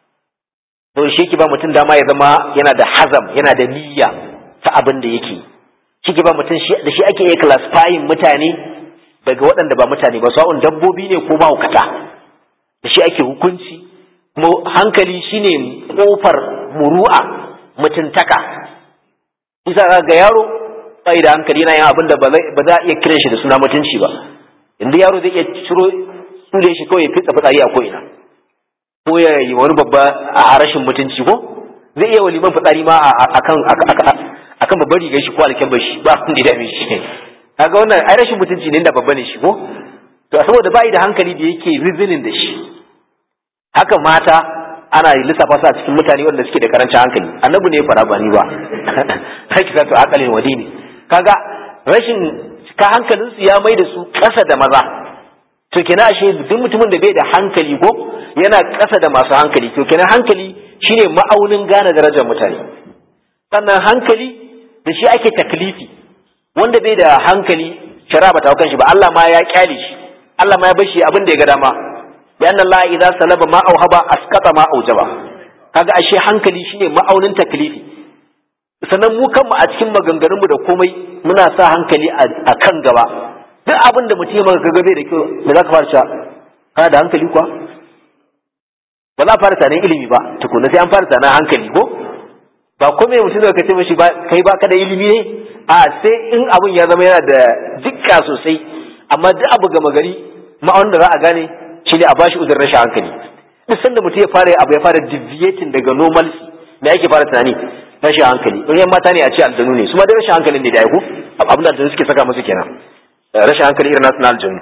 [SPEAKER 1] to shi ke ba mutum dama ya zama yana da hazam yana da niyya ta abin da yake shi ke ba mutum da shi ake iya classifying mutane daga waɗanda ba mutane ba sawa'un dabbobi ne ko mahaukata da shi ake hukunci kuma hankali shine kofar muru'a mutuntaka isa ga yaro bai da hankali yana yin abin da ba za a iya kiran shi da suna mutunci ba inda yaro zai iya ciro tsule shi kawai ya fitsa fitsari a ko'ina ko ya yi wani babba a rashin mutunci ko zai iya waliman fitsari ma akan akan babbar rigar shi ko alkyabbar shi ba kun da dame shi kaga wannan ai rashin mutunci ne da babba ne shi ko to saboda bai da hankali da yake reasoning da shi haka mata ana lissafa su a cikin mutane wanda suke da karancin hankali annabi ne ya fara ba ni ba sai ki to akalin wadi ne kaga rashin ka hankalin su ya mai da su ƙasa da maza to kenan ashe duk mutumin da bai da hankali ko yana ƙasa da masu hankali to kenan hankali shine ma'aunin gane darajar mutane sannan hankali da shi ake taklifi wanda bai da hankali shara ba ta kan shi ba Allah ma ya kyale shi Allah ma ya bar shi abin da ya ga dama لأن الله إذا سلب ما أوهب أسقط ما أوجب kaga ashe hankali shine ma'aunin taklifi sannan mu kanmu a cikin maganganunmu da komai muna sa hankali a kan gaba duk abin da mutum ya maka gabe da kyau da za ka fara cewa kana da hankali kuwa ba za a fara sanin ilimi ba tukuna sai an fara sanin hankali ko ba komai mutum da ka ce mashi kai ba ka da ilimi ne a sai in abin ya zama yana da dukka sosai amma duk abu gama gari ma'aunin da za a gane shi ne a bashi uzur rashin hankali duk sanda mutum ya fara abu ya fara deviating daga normalcy me yake fara tunani rashin hankali in yan mata ne a ce aljanu ne su ma dai rashin hankali ne da aiko abin da aljanu suke saka musu kenan rashin hankali irin nasu na aljanu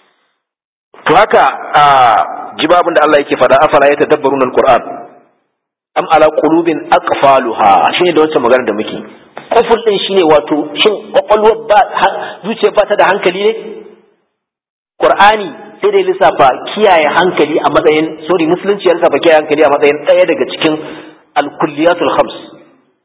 [SPEAKER 1] to haka a jibabin da Allah yake faɗa afala ya tadabbarun alquran am ala qulubin aqfaluha shine da wancan magana da muke kufur din shine wato shin kwakwalwar ba zuciya ba ta da hankali ne qur'ani sai dai lissafa kiyaye hankali a matsayin sorry musulunci ya lissafa kiyaye hankali a matsayin ɗaya daga cikin alkulliyatul khams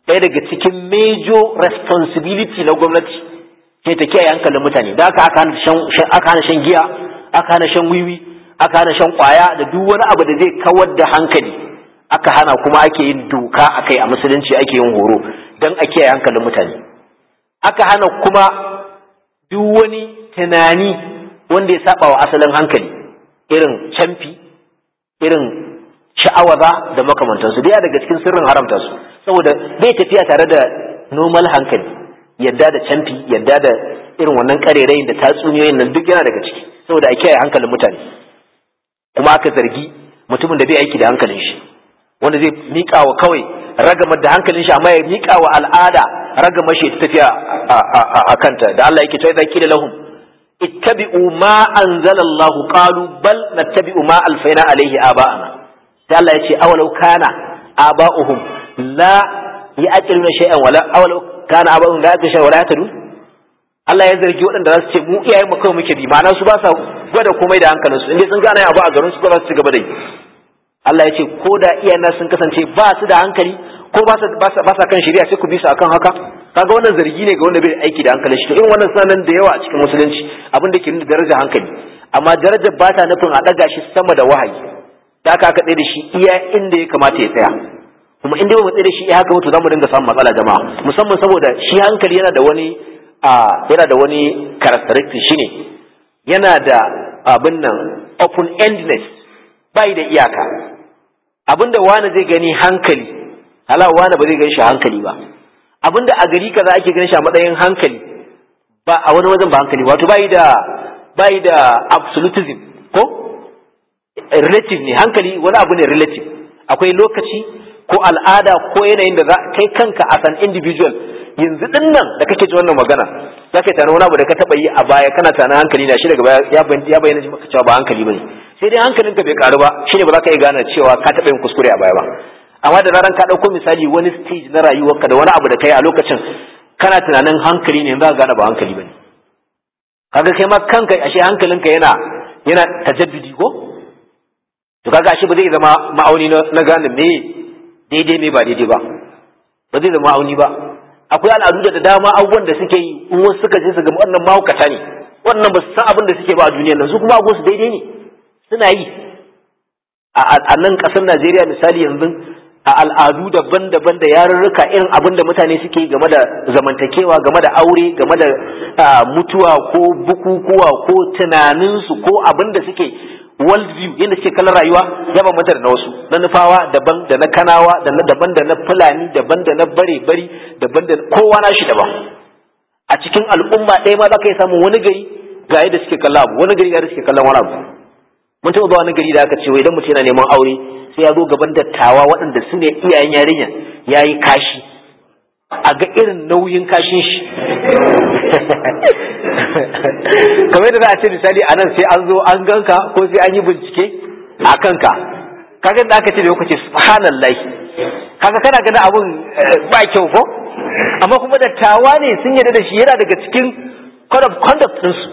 [SPEAKER 1] ɗaya daga cikin major responsibility na gwamnati ke ta kiyaye hankalin mutane da aka aka hana shan giya aka hana shan wiwi aka hana shan kwaya da duk wani abu da zai kawar da hankali aka hana kuma ake yin doka akai a musulunci ake yin horo don a kiyaye hankalin mutane aka hana kuma duk wani tunani wanda ya saba wa asalin hankali irin camfi irin sha'awaza da makamantansu da daga cikin sirrin haramta su saboda bai tafiya tare da normal hankali yadda da camfi yadda da irin wannan karerayin da tatsuniyoyin nan duk yana daga ciki saboda a kiyaye hankalin mutane kuma aka zargi mutumin da bai aiki da hankalin shi wanda zai miƙa wa kawai ragamar da hankalin shi amma ya miƙa wa al'ada ragamar shi ta tafiya a kanta da Allah yake cewa idza qila lahum ittabi'u ma anzala Allah qalu bal nattabi'u ma alfaina alaihi aba'ana sai Allah ya ce awalau kana aba'uhum la ya'qiluna shay'an wala awalau kana aba'uhum la ya'qiluna shay'an wala yahtadun Allah ya zargi waɗanda za su ce mu iyayen mu kawai muke bi ma'ana su ba sa gwada komai da hankalinsu inda sun gane abu a garin su ba za su ci gaba da yi Allah ya ce ko da iyana sun kasance ba su da hankali ko ba sa kan shari'a sai ku bi su akan haka kaga wannan zargi ne ga wanda bai aiki da hankalin shi to irin wannan sanan da yawa a cikin musulunci abin da ke nuna darajar hankali amma darajar ba ta nufin a ɗaga shi sama da wahayi da aka aka tsaye da shi iya inda ya kamata ya tsaya kuma inda ba mu tsaye da shi iya haka mutu za mu dinga samun matsala jama'a musamman saboda shi hankali yana da wani a yana da wani characteristic shine yana da abin nan open endedness bai da iyaka abinda wani zai gani hankali hala wani ba zai gani shi hankali ba abinda a gari kaza ake ganin shi a matsayin hankali ba a wani wajen ba hankali wato bai da bai da absolutism ko relative ne hankali wani abu ne relative akwai lokaci ko al'ada ko yanayin da za kai kanka as an individual yanzu din nan da kake ji wannan magana za ka tana wani abu da ka taba yi a baya kana tana hankali na shi daga baya ya bayyana maka cewa ba hankali bane sai dai hankalinka bai karu ba shine ba za ka iya gane cewa ka taba yin kuskure a baya ba amma da zaran ka ɗauko misali wani stage na rayuwarka da wani abu da kai a lokacin kana tunanin hankali ne za ka gane ba hankali bane kaga kai ma kanka ashe hankalinka yana yana tajaddudi ko to kaga ashe ba zai zama ma'auni na gane me daidai me ba daidai ba ba zai zama ma'auni ba akwai al'adu da dama abubuwan da suke yi in wasu suka je su ga wannan mahaukata ne wannan ba su san abin da suke ba a duniyar nan su kuma abubuwan su daidai ne suna yi a nan ƙasar Najeriya misali yanzu a al'adu daban-daban da yarurruka irin abin da mutane suke game da zamantakewa game da aure game da mutuwa ko bukukuwa ko tunaninsu ko abin da suke world view yadda suke kallon rayuwa ya bambanta da na wasu na nufawa daban da na kanawa da na daban da na fulani daban da na bare bari daban da kowa na shi daban a cikin al'umma ɗaya ma za ka yi samun wani gari ga yadda suke kallon abu wani gari ga yadda suke kallon wani abu mun taɓa zuwa wani gari da aka ce wai idan mutum yana neman aure sai ya zo gaban dattawa waɗanda su ne iyayen yarinya ya yi kashi a ga irin nauyin kashin shi kamar da za a ce misali a nan sai an zo an ganka ko sai an yi bincike a kanka kaga da aka ce da lokaci subhanallah kaga kana ganin abun ba kyau ko amma kuma dattawa ne sun yarda da shi yana daga cikin code of conduct ɗinsu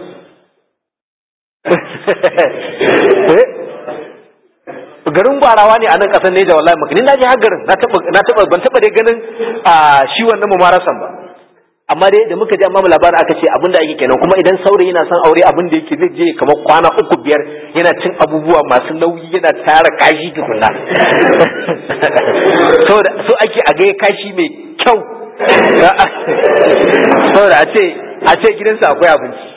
[SPEAKER 1] garin gwarawa ne a nan kasar Neja wallahi maka ni na je har garin na taba na taba ban taba dai ganin a shi wannan mumarasan ba amma dai da muka ji amma labarin aka ce abin da ake kenan kuma idan saurayi yana son aure abin da yake zai je kamar kwana uku biyar yana cin abubuwa masu nauyi yana tara kashi tukunna saboda so ake a ga kashi mai kyau saboda a ce a ce gidansa akwai abinci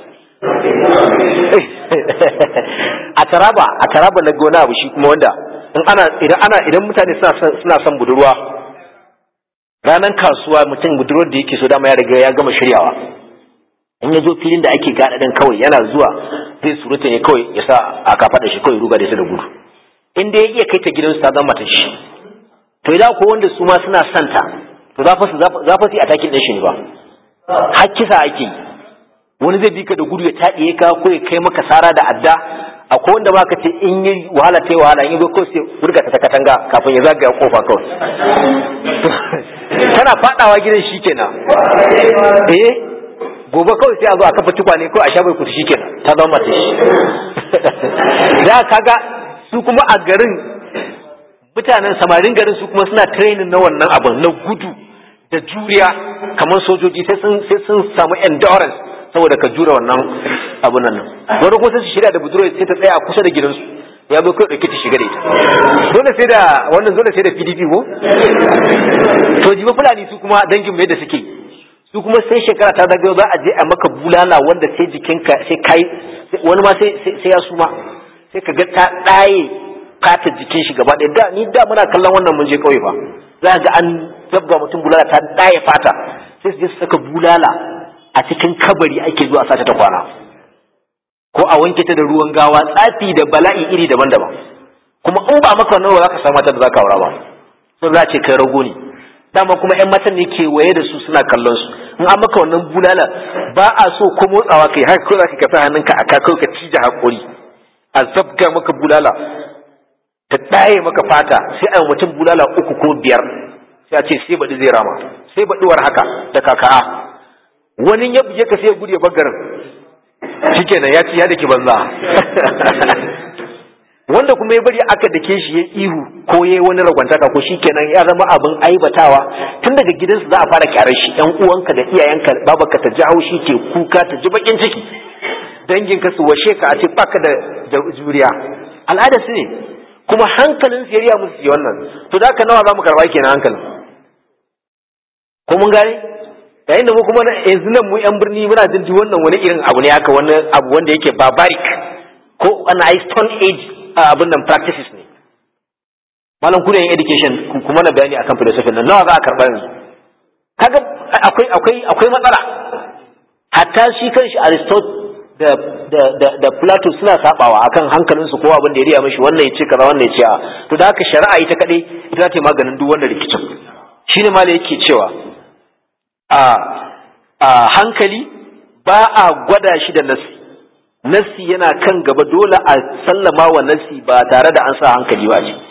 [SPEAKER 1] a taraba a taraba na gona abu shi kuma wanda in ana idan ana idan mutane suna son budurwa ranar kasuwa mutum budurwar da yake so dama ya riga ya gama shiryawa in ya zo filin da ake gada din kawai yana zuwa zai surutu ne kawai ya sa a kafa da shi kawai ruga da shi da gudu in dai ya iya kai ta gidansu ta zama ta shi to idan ko wanda su ma suna santa to za fa su za fa su a takin ɗin shi ne ba har kisa ake yi wani zai bi ka da gudu ya taɗiye ka ko ya kai maka sara da adda akwai wanda baka ce in yi wahala ta yi wahala in yi ko sai burga ta katanga kafin ya zagaya kofa kawai tana fadawa gidan shi kenan eh gobe kawai sai a zo a kafa tukwane ko a sha bai kuta shi kenan ta zama mata shi da kaga su kuma a garin mutanen samarin garin su kuma suna training na wannan abin na gudu da juriya kamar sojoji sai sun sai sun samu endurance saboda ka jura wannan abun nan wani kuma sai su shirya da budurwa sai ta tsaya a kusa da gidansu ya zo kai dauke ta shiga da ita dole sai da wannan dole sai da PDP ko to jiba fulani su kuma dangin mai da suke su kuma sai shekara ta zagayo za a je a maka bulala wanda sai jikinka sai kai wani ma sai sai ya suma sai ka ga ta ɗaye fata jikin shi gaba ɗaya da ni da muna kallon wannan mun je kauye fa za ga an dabba mutum bulala ta ɗaye fata sai su je su saka bulala a cikin kabari ake zuwa sata ta kwana ko a wanke ta da ruwan gawa tsafi da bala'i iri daban-daban kuma in ba maka wannan ba za ka samu mata da za ka aura ba sun za a ce kai rago ne dama kuma yan matan ne ke waye da su suna kallon su in an maka wannan bulala ba a so ko motsawa kai haka ko za ka kasa hannunka a kakau ka cije hakuri a zabga maka bulala ta ɗaye maka fata sai a mutum bulala uku ko biyar sai a ce sai baɗi zai rama sai baɗuwar haka da kaka'a wani ya buge ka sai ya gudu ya bagarin shikenan ya ci ya dake banza wanda kuma ya bari aka dake shi ya ihu ko ya yi wani ragwantaka ko shikenan ya zama abin aibatawa tun daga gidansu za a fara kyarar shi yan uwanka da iyayenka babarka ta ji haushi ke kuka ta ji bakin ciki danginka su washe ka a ce baka da juriya al'ada su ne kuma hankalin su yariya musu yi wannan to da haka nawa za mu karba kenan hankalin ko mun gane yayin da mu kuma yanzu nan mu yan birni muna jin ji wannan wani irin abu ne haka wani abu wanda yake barbaric ko an a stone age abin nan practices ne malam ku yin education kuma na bayani akan philosophy nan nawa za a karba yanzu kaga akwai akwai akwai matsala hatta shi kanshi aristotle da da da da plato suna sabawa akan hankalin su ko abin da ya riya mishi wannan ya ce kaza wannan ya ce a to da haka shari'a ita kadai ita ta maganin duk wannan rikicin shine malai yake cewa a hankali ba a gwada shi da nasi nasi yana kan gaba dole a sallama wa nasi ba tare da an sa hankali ba ce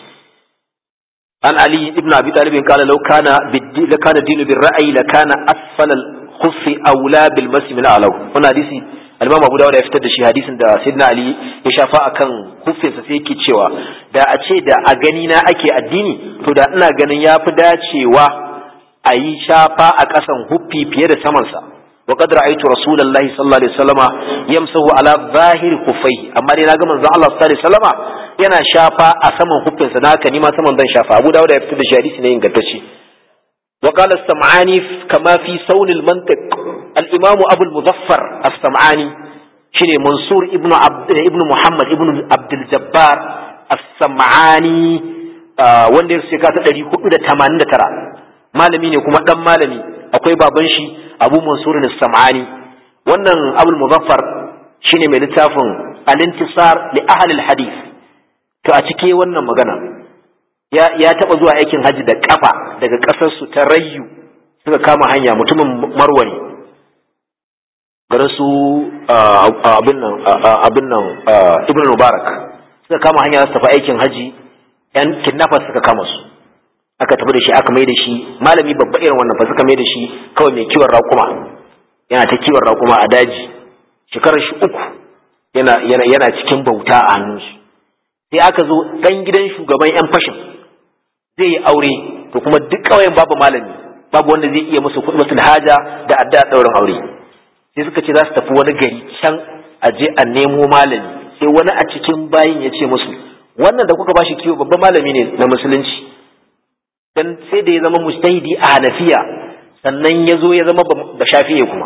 [SPEAKER 1] an ali ibn abi talib kala law kana biddi kana dinu bil ra'yi la kana asfala al khuffi awla bil masi min alaw wannan hadisi al-imam abu dawud ya fitar da shi hadisin da sayyidina ali ya shafa akan huffinsa sai yake cewa da a ce da a gani na ake addini to da ina ganin yafi dacewa a yi shafa a ƙasan huffi fiye da samansa wa qad ra'aytu rasulullahi sallallahu alaihi wasallama yamsahu ala zahir kuffai amma dai naga manzon Allah sallallahu alaihi wasallama yana shafa a saman huffinsa na haka ni ma saman zan shafa Abu Dawud ya fitar da shi hadisi ne ingantacce wa qala as-sam'ani kama fi sawn al-mantiq al-imam Abu al-Muzaffar as-sam'ani shine Mansur ibnu Abd ibnu Muhammad ibnu Abdul Jabbar as-sam'ani wanda ya shekara ta 489 malami ne kuma dan malami akwai baban shi abu mansur sam'ani wannan abul muzaffar shine mai littafin al-intisar li ahli al-hadith to a cike wannan magana ya ya taba zuwa aikin haji da kafa daga kasar su ta rayyu suka kama hanya mutumin marwa ne garin su abin nan abin nan ibn mubarak suka kama hanya su tafi aikin haji yan kidnappers suka kama su aka tafi da shi aka mai da shi malami babba irin wannan fa suka mai da shi kawai mai kiwon raƙuma yana ta kiwon raƙuma a daji shekarar shi uku yana yana yana cikin bauta a hannunsu sai aka zo dan gidan shugaban yan fashin zai yi aure to kuma duk ƙauyen babu malami babu wanda zai iya musu kuɗi haja da adda ɗaurin aure sai suka ce za su tafi wani gari can a je a nemo malami sai wani a cikin bayin ya ce musu wannan da kuka bashi kiwo babban malami ne na musulunci dan sai da ya zama mujtahidi a hanafiya sannan ya zo ya zama ba shafi'e kuma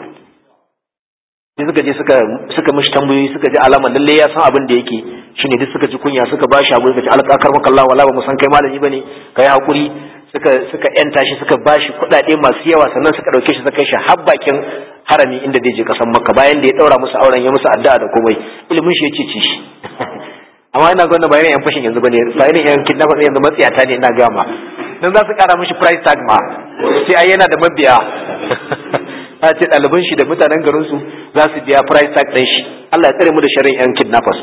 [SPEAKER 1] sai suka je suka suka mishi tambayoyi suka ji alama lalle ya san abin da yake shine duk suka ji kunya suka ba shi abu suka ce alƙakar maka Allah wala ba mu san kai malami bane kai hakuri suka suka yanta shi suka ba shi kuɗaɗe masu yawa sannan suka ɗauke shi suka kai shi har bakin harami inda zai je kasan makka bayan da ya ɗaura musu auren ya musu addu'a da komai ilimin shi ya ce shi amma ina gwanda ba irin yan fashin yanzu bane ba irin yan kidnapper yanzu matsiyata ne ina gama dan za su kara mishi price tag ma sai ai yana da mabiya a ce ɗaliban shi da mutanen garin su za su biya price tag ɗin shi Allah ya tsare mu da sharrin yan kidnappers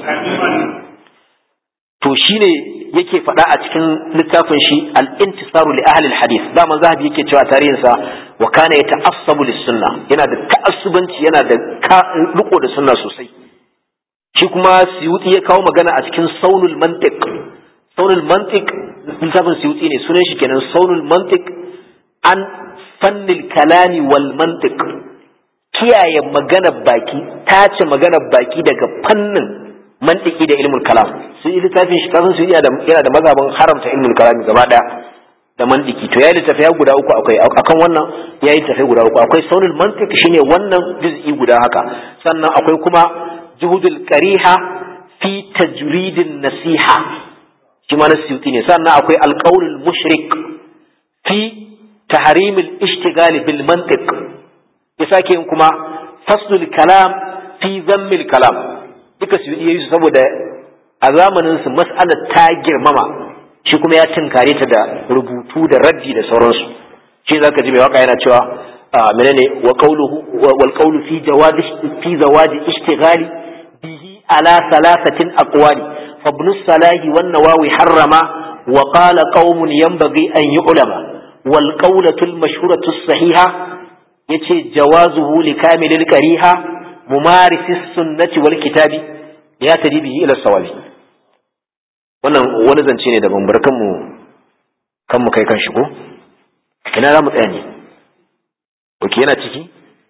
[SPEAKER 1] to shine yake faɗa a cikin littafin shi al-intisaru li ahli al-hadith zaman zahabi yake cewa tarihin sa wa kana yata'assabu lis-sunna yana da ta'assubanci yana da riko da sunna sosai shi kuma suyuti ya kawo magana a cikin saunul mantiq saunul mantiq littafin suyuti ne sunan shi kenan saunul mantiq an fannil kalami wal mantiq kiyaye maganar baki tace maganar baki daga fannin mantiki da ilmul kalam su yi littafin shi kasan su yana da mazhabin haramta ilmul kalam gaba daya da mantiki to ya littafi ya guda uku akwai akan wannan ya yi littafi guda uku akwai saunul mantiq shine wannan juz'i guda haka sannan akwai kuma juhudul qariha fi tajridin nasiha shi ma na siyuti ne sannan akwai alqaulul mushrik fi tahrimil ishtigali bil mantiq ya sake yin kuma faslul kalam fi zammil kalam duka su yi su saboda a zamanin su mas'alar ta girmama shi kuma ya tinkare ta da rubutu da raddi da sauransu shi zaka ji mai waka yana cewa menene wa qawluhu wal qawlu fi jawazi fi zawaji ishtighali bihi ala thalathatin aqwali fa ibn salahi wan nawawi harrama wa qala qaumun yanbaghi an yu'lama wal qawlatu al mashhuratu as-sahiha yace jawazuhu li kamilil qariha mumarisis sunnati wal kitabi ya tadi bihi ila sawabi wannan wani zance ne daban bar kanmu kanmu kai kan shigo ina za mu tsaya ne oke yana ciki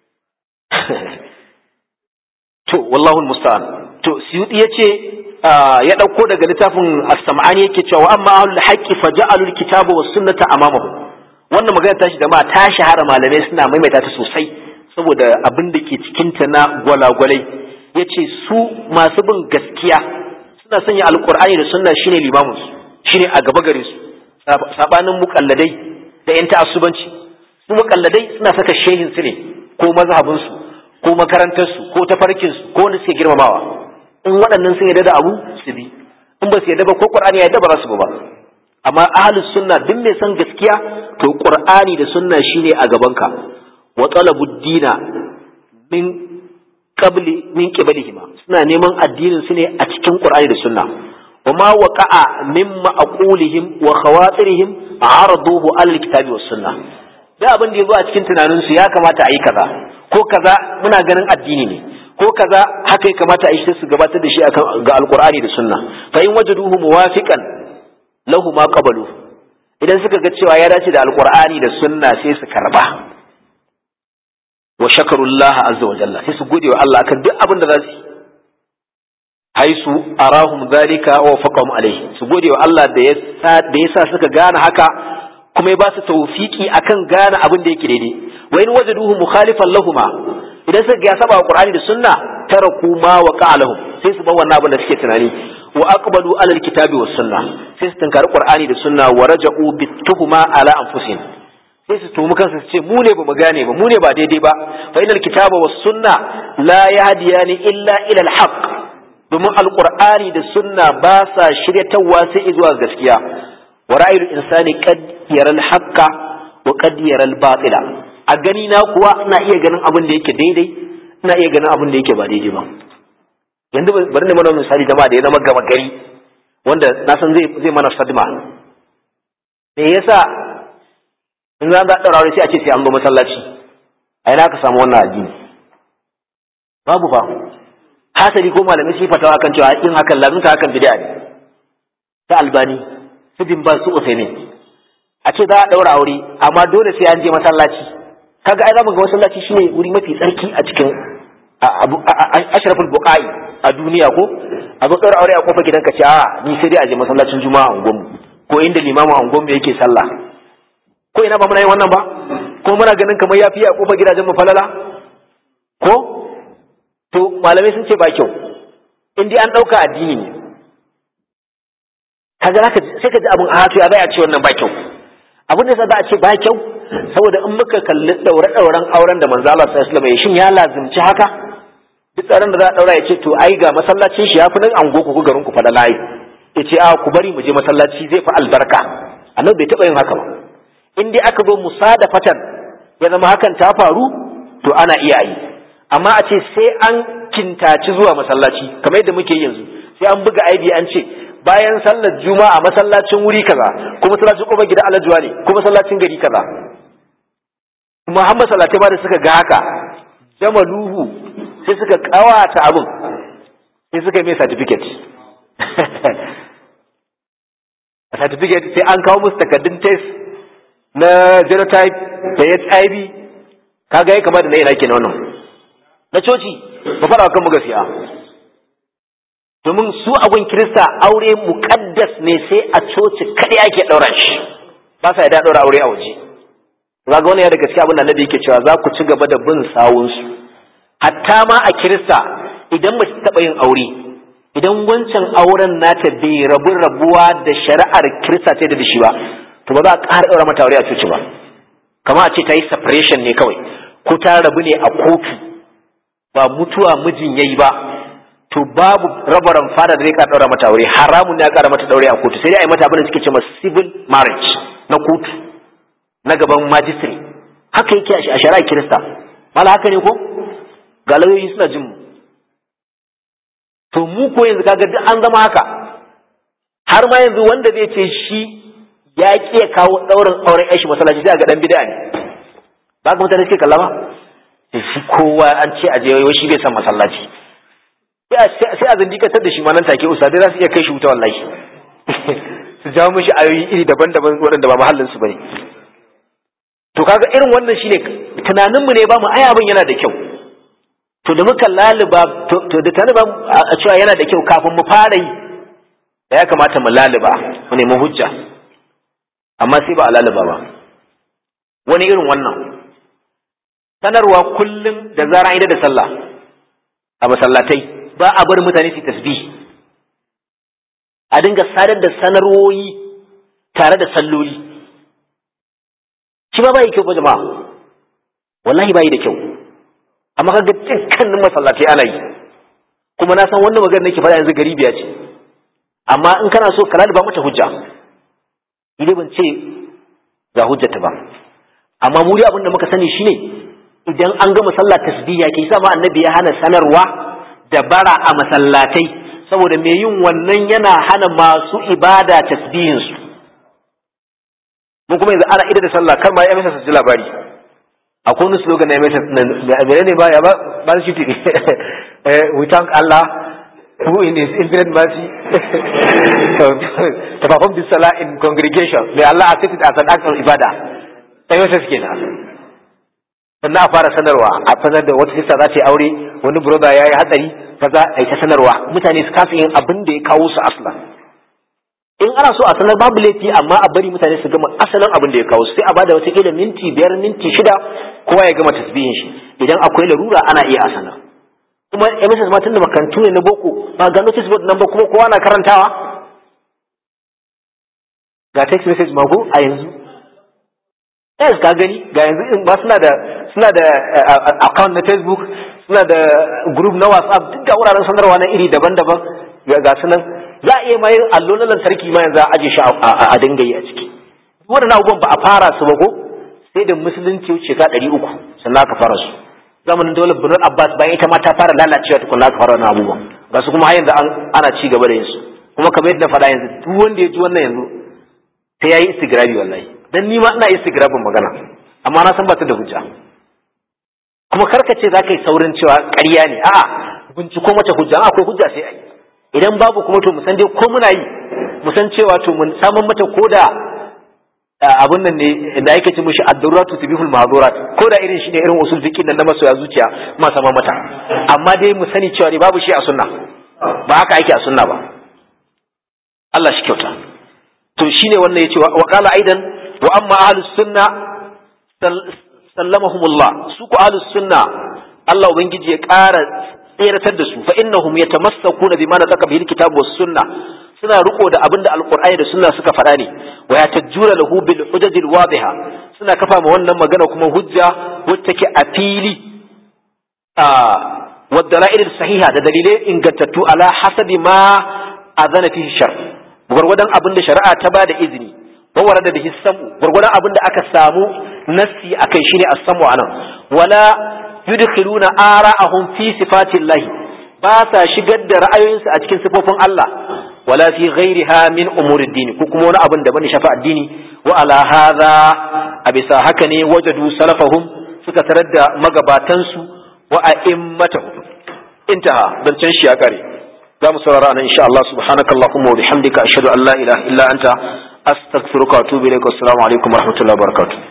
[SPEAKER 1] to wallahu musta'an to suyuti yace ya dauko daga littafin as-sam'ani yake cewa amma ahlul haqqi faja'alul kitaba was sunnata amamahu wannan magana tashi da ma ta shahara malamai suna maimaita ta sosai saboda abin da ke cikinta na gwalagwalai ya ce su masu bin gaskiya suna sanya alkur'ani da sunna shine limamin su shine a gaba gare su sabanin mukalladai da yan ta'assubanci su mukalladai suna saka shehin su ne ko mazhabin su ko makarantar su ko tafarkin su ko wanda suke girmamawa in waɗannan sun yarda da abu su bi in ba su yarda ba ko qur'ani ya yarda ba za su ba amma ahlus sunna duk mai san gaskiya to qur'ani da sunna shine a gabanka wa talabu dina min qabli min qiblihima suna neman addinin su ne a cikin qur'ani da sunna wa ma waqa'a min ma'qulihim wa khawatirihim araduhu al kitabi was sunna da abin da yazo a cikin tunanin su ya kamata a yi kaza ko kaza muna ganin addini ne ko kaza haka ya kamata a yi su gabatar da shi akan ga alqur'ani da sunna fa in wajaduhu muwafiqan lahu ma qabalu idan suka ga cewa ya dace da alqur'ani da sunna sai su karba wa shakarullah azza wa jalla sai su gode wa Allah akan duk abin da za su haisu arahum zalika wa faqahum alaihi su gode wa Allah da ya da yasa suka gane haka kuma ya ba su tawfiki akan gane abin da yake daidai wa in wajaduhu mukhalifan lahuma idan suka ga saba qur'ani da sunna taraku ma wa qa'alahum sai su bar wannan abin da suke tunani wa aqbalu ala alkitabi was sunna sai su tunkari qur'ani da sunna wa raja'u bituhuma ala anfusihim sai su tumi kansu su ce mu ne ba mu gane ba mu ne ba daidai ba fa inal kitaba was sunna la yahdiyani illa ila alhaq domin alqur'ani da sunna ba sa shiryatawa sai zuwa gaskiya wa ra'ayul insani qad yara alhaqa wa qad yara albatila a gani na kuwa ina iya ganin abin da yake daidai ina iya ganin abin da yake ba daidai ba yanzu bari ne mana misali jama'a da ya zama gaba gari wanda na san zai zai mana sadma me yasa in za a ɗaura aure sai a ce sai an zo masallaci a ina ka samu wannan addini babu fa hasali ko malamai su fatawa kan cewa in hakan lazimta hakan bid'a ne ta albani su bin ba su usaini a ce za a ɗaura aure amma dole sai an je masallaci kaga ai zamu ga masallaci shine wuri mafi tsarki a cikin ashraful buqai a duniya ko a zo ɗaura aure a kofar gidanka ce a ni sai dai a je masallacin juma'a a unguwanmu ko inda limamin unguwanmu yake sallah ko ina ba muna yin wannan ba ko muna ganin kamar ya fiye a kofar gidajen mu falala ko to malamai sun ce ba kyau in dai an ɗauka addini ne kaga zaka sai ka ji abin a to ya bai a ce wannan ba kyau abin da za a ce ba kyau saboda in muka kalli daure dauren auren da manzo Allah sallallahu alaihi wasallam shin ya lazimci haka duk tsaron da za a daura ya ce to ai ga masallacin shi ya fi nan ango ku garin ku falala yi ya ce a ku bari mu je masallaci zai fi albarka annabi bai taɓa yin haka ba in dai aka zo musadafatan ya zama hakan ta faru to ana iya yi amma a ce sai an kintaci zuwa masallaci kamar yadda muke yanzu sai an buga aibi an ce bayan sallar juma'a masallacin wuri kaza ko masallacin kofar gida alajuwa ne ko masallacin gari kaza Muhammad sallatai ma da suka ga haka jamaluhu sai suka kawata abin sai suka yi mai certificate certificate sai an kawo musu takardun test na genotype da HIV kaga ya kama da na ina kenan wannan na coci ba fara kan mu gaskiya domin su abun kirista aure muqaddas ne sai a coci kadai ake daura shi ba sa yadda daura aure a waje kaga wannan ya daga cikin abin da Annabi yake cewa za ku ci gaba da bin sawun su hatta ma a kirista idan mace taɓa yin aure idan wancan auren nata bai rabu rabuwa da shari'ar kirista ta da shi ba to ba za a ƙara ɗaura mata aure a coci ba kama a ce ta yi separation ne kawai ko ta rabu ne a kotu ba mutuwa mijin yayi ba to babu rabaran fada da zai ƙara ɗaura mata aure haramun ne a ƙara mata ɗaure a kotu sai dai a yi mata abin da suke ce civil marriage na kotu na gaban majistare haka yake a shari'ar kirista mala haka ne ko ga lauyoyi suna jin mu to mu ko yanzu kaga duk an zama haka har ma yanzu wanda zai ce shi ya ƙi ya kawo ɗaurin auren yashi masallaci sai ga dan bid'a ne ba ka mutane suke kalla ba shi kowa an ce a je wai shi bai san masallaci sai a zindikatar da shi ma nan take usadai za su iya kai shi wuta wallahi su jawo mishi ayoyi iri daban-daban waɗanda ba mahallin su bane to kaga irin wannan shine tunaninmu ne ba mu ai abin yana da kyau to da muka laluba to da taliban a cewa yana da kyau kafin mu fara yi da ya kamata mu laluba mu nemi hujja amma sai ba a laluba ba wani irin wannan sanarwa kullum da zara ida da sallah a masallatai ba a bar mutane su tasbih a dinga sadar da sanarwoyi tare da salloli shi ba bai kyau ba jama'a wallahi bai da kyau amma kaga dukkanin masallatai ana yi kuma na san wannan magana nake faɗa yanzu gari biya ce amma in kana so ka ba mata hujja idan ban ce ga hujjata ba amma mu dai abin da muka sani shine idan an gama sallah tasbiya ke sa ma annabi ya hana sanarwa da bara a masallatai saboda me yin wannan yana hana masu ibada tasbihin su mun kuma yanzu ana ida da sallah kar ma ya masa su ji labari akwai wani slogan na masa mene ne ba ya ba ba shi tiri we thank Allah who in his infinite mercy to perform this salah in congregation may Allah accept it as an act of ibadah sai masa suke na sannan a fara sanarwa a sanar da wata sista za ta yi aure wani brother ya yi hatsari kaza a yi ta sanarwa mutane su kasa yin abin da ya kawo su aslan in ana so a sanar babu laifi amma a bari mutane su gama asalin abin da ya kawo sai a bada wata kila minti biyar minti shida kowa ya gama tasbihin shi idan akwai larura ana iya a sanar kuma MSS ma tunda makarantu ne na boko ba ga notice board nan ba kuma kowa na karantawa ga text message ma ko a yanzu yes ka gani ga yanzu in ba suna da suna da account na Facebook suna da group na WhatsApp duk ga wuraren sanarwa na iri daban-daban ga sunan za a iya ma yin allo na lantarki ma yanzu a aje shi a dinga yi a ciki waɗannan abubuwan ba a fara su ba ko sai da musulunci wuce ka ɗari uku sannan aka fara su zamanin daular birnin abbas bayan ita ma ta fara lalacewa tukun aka fara wannan abubuwan ga su kuma har yanzu ana ci gaba da yin su kuma kamar yadda na faɗa yanzu duk wanda ya ji wannan yanzu sai ya yi istigrabi wallahi dan ni ma ina istigrabin magana amma na san ba ta da hujja kuma karka ce za ka yi saurin cewa ƙarya ne a'a binciko mata hujja akwai hujja sai a yi idan babu kuma to mu san dai ko muna yi mu san cewa to mun samun mata koda abun nan ne da yake ci mushi ad-daruratu tubihul mahdurat ko da irin shine irin usul fiqh nan na masoya zuciya ma sama mata amma dai mu sani cewa ne babu shi a sunna ba haka ake a sunna ba Allah shi kyauta to shine wannan yace wa qala aidan wa amma ahlus sunna sallamahumullah su ku ahlus sunna Allah ubangiji ya ƙara tseratar da su fa innahum yatamassakuna bima nataka bihi alkitab was sunna suna riko da abinda alqur'ani da sunna suka faɗa ne wa yatajjura lahu bil hujaj al wadiha suna kafa ma wannan magana kuma hujja wacce take a fili a wa dalail sahiha da dalilai ingantattu ala hasabi ma azana fihi shar gurgurdan abinda shari'a ta bada izini wa warada bihi samu gurgurdan abinda aka samu nassi akai shine as-samu anan wala yudkhiluna ara'ahum fi sifatillahi ba sa shigar da ra'ayoyinsu a cikin sifofin Allah wala fi ghairiha min umuri din ko kuma wani abin da bane shafa addini wa ala hadha a bisa haka ne wajadu salafahum suka tarar da magabatansu wa a'immatahu intaha dan can shi ya kare za mu saurara nan insha Allah subhanakallahumma wa bihamdika ashhadu an la ilaha illa anta astaghfiruka wa atubu ilaik assalamu alaikum wa rahmatullahi wa barakatuh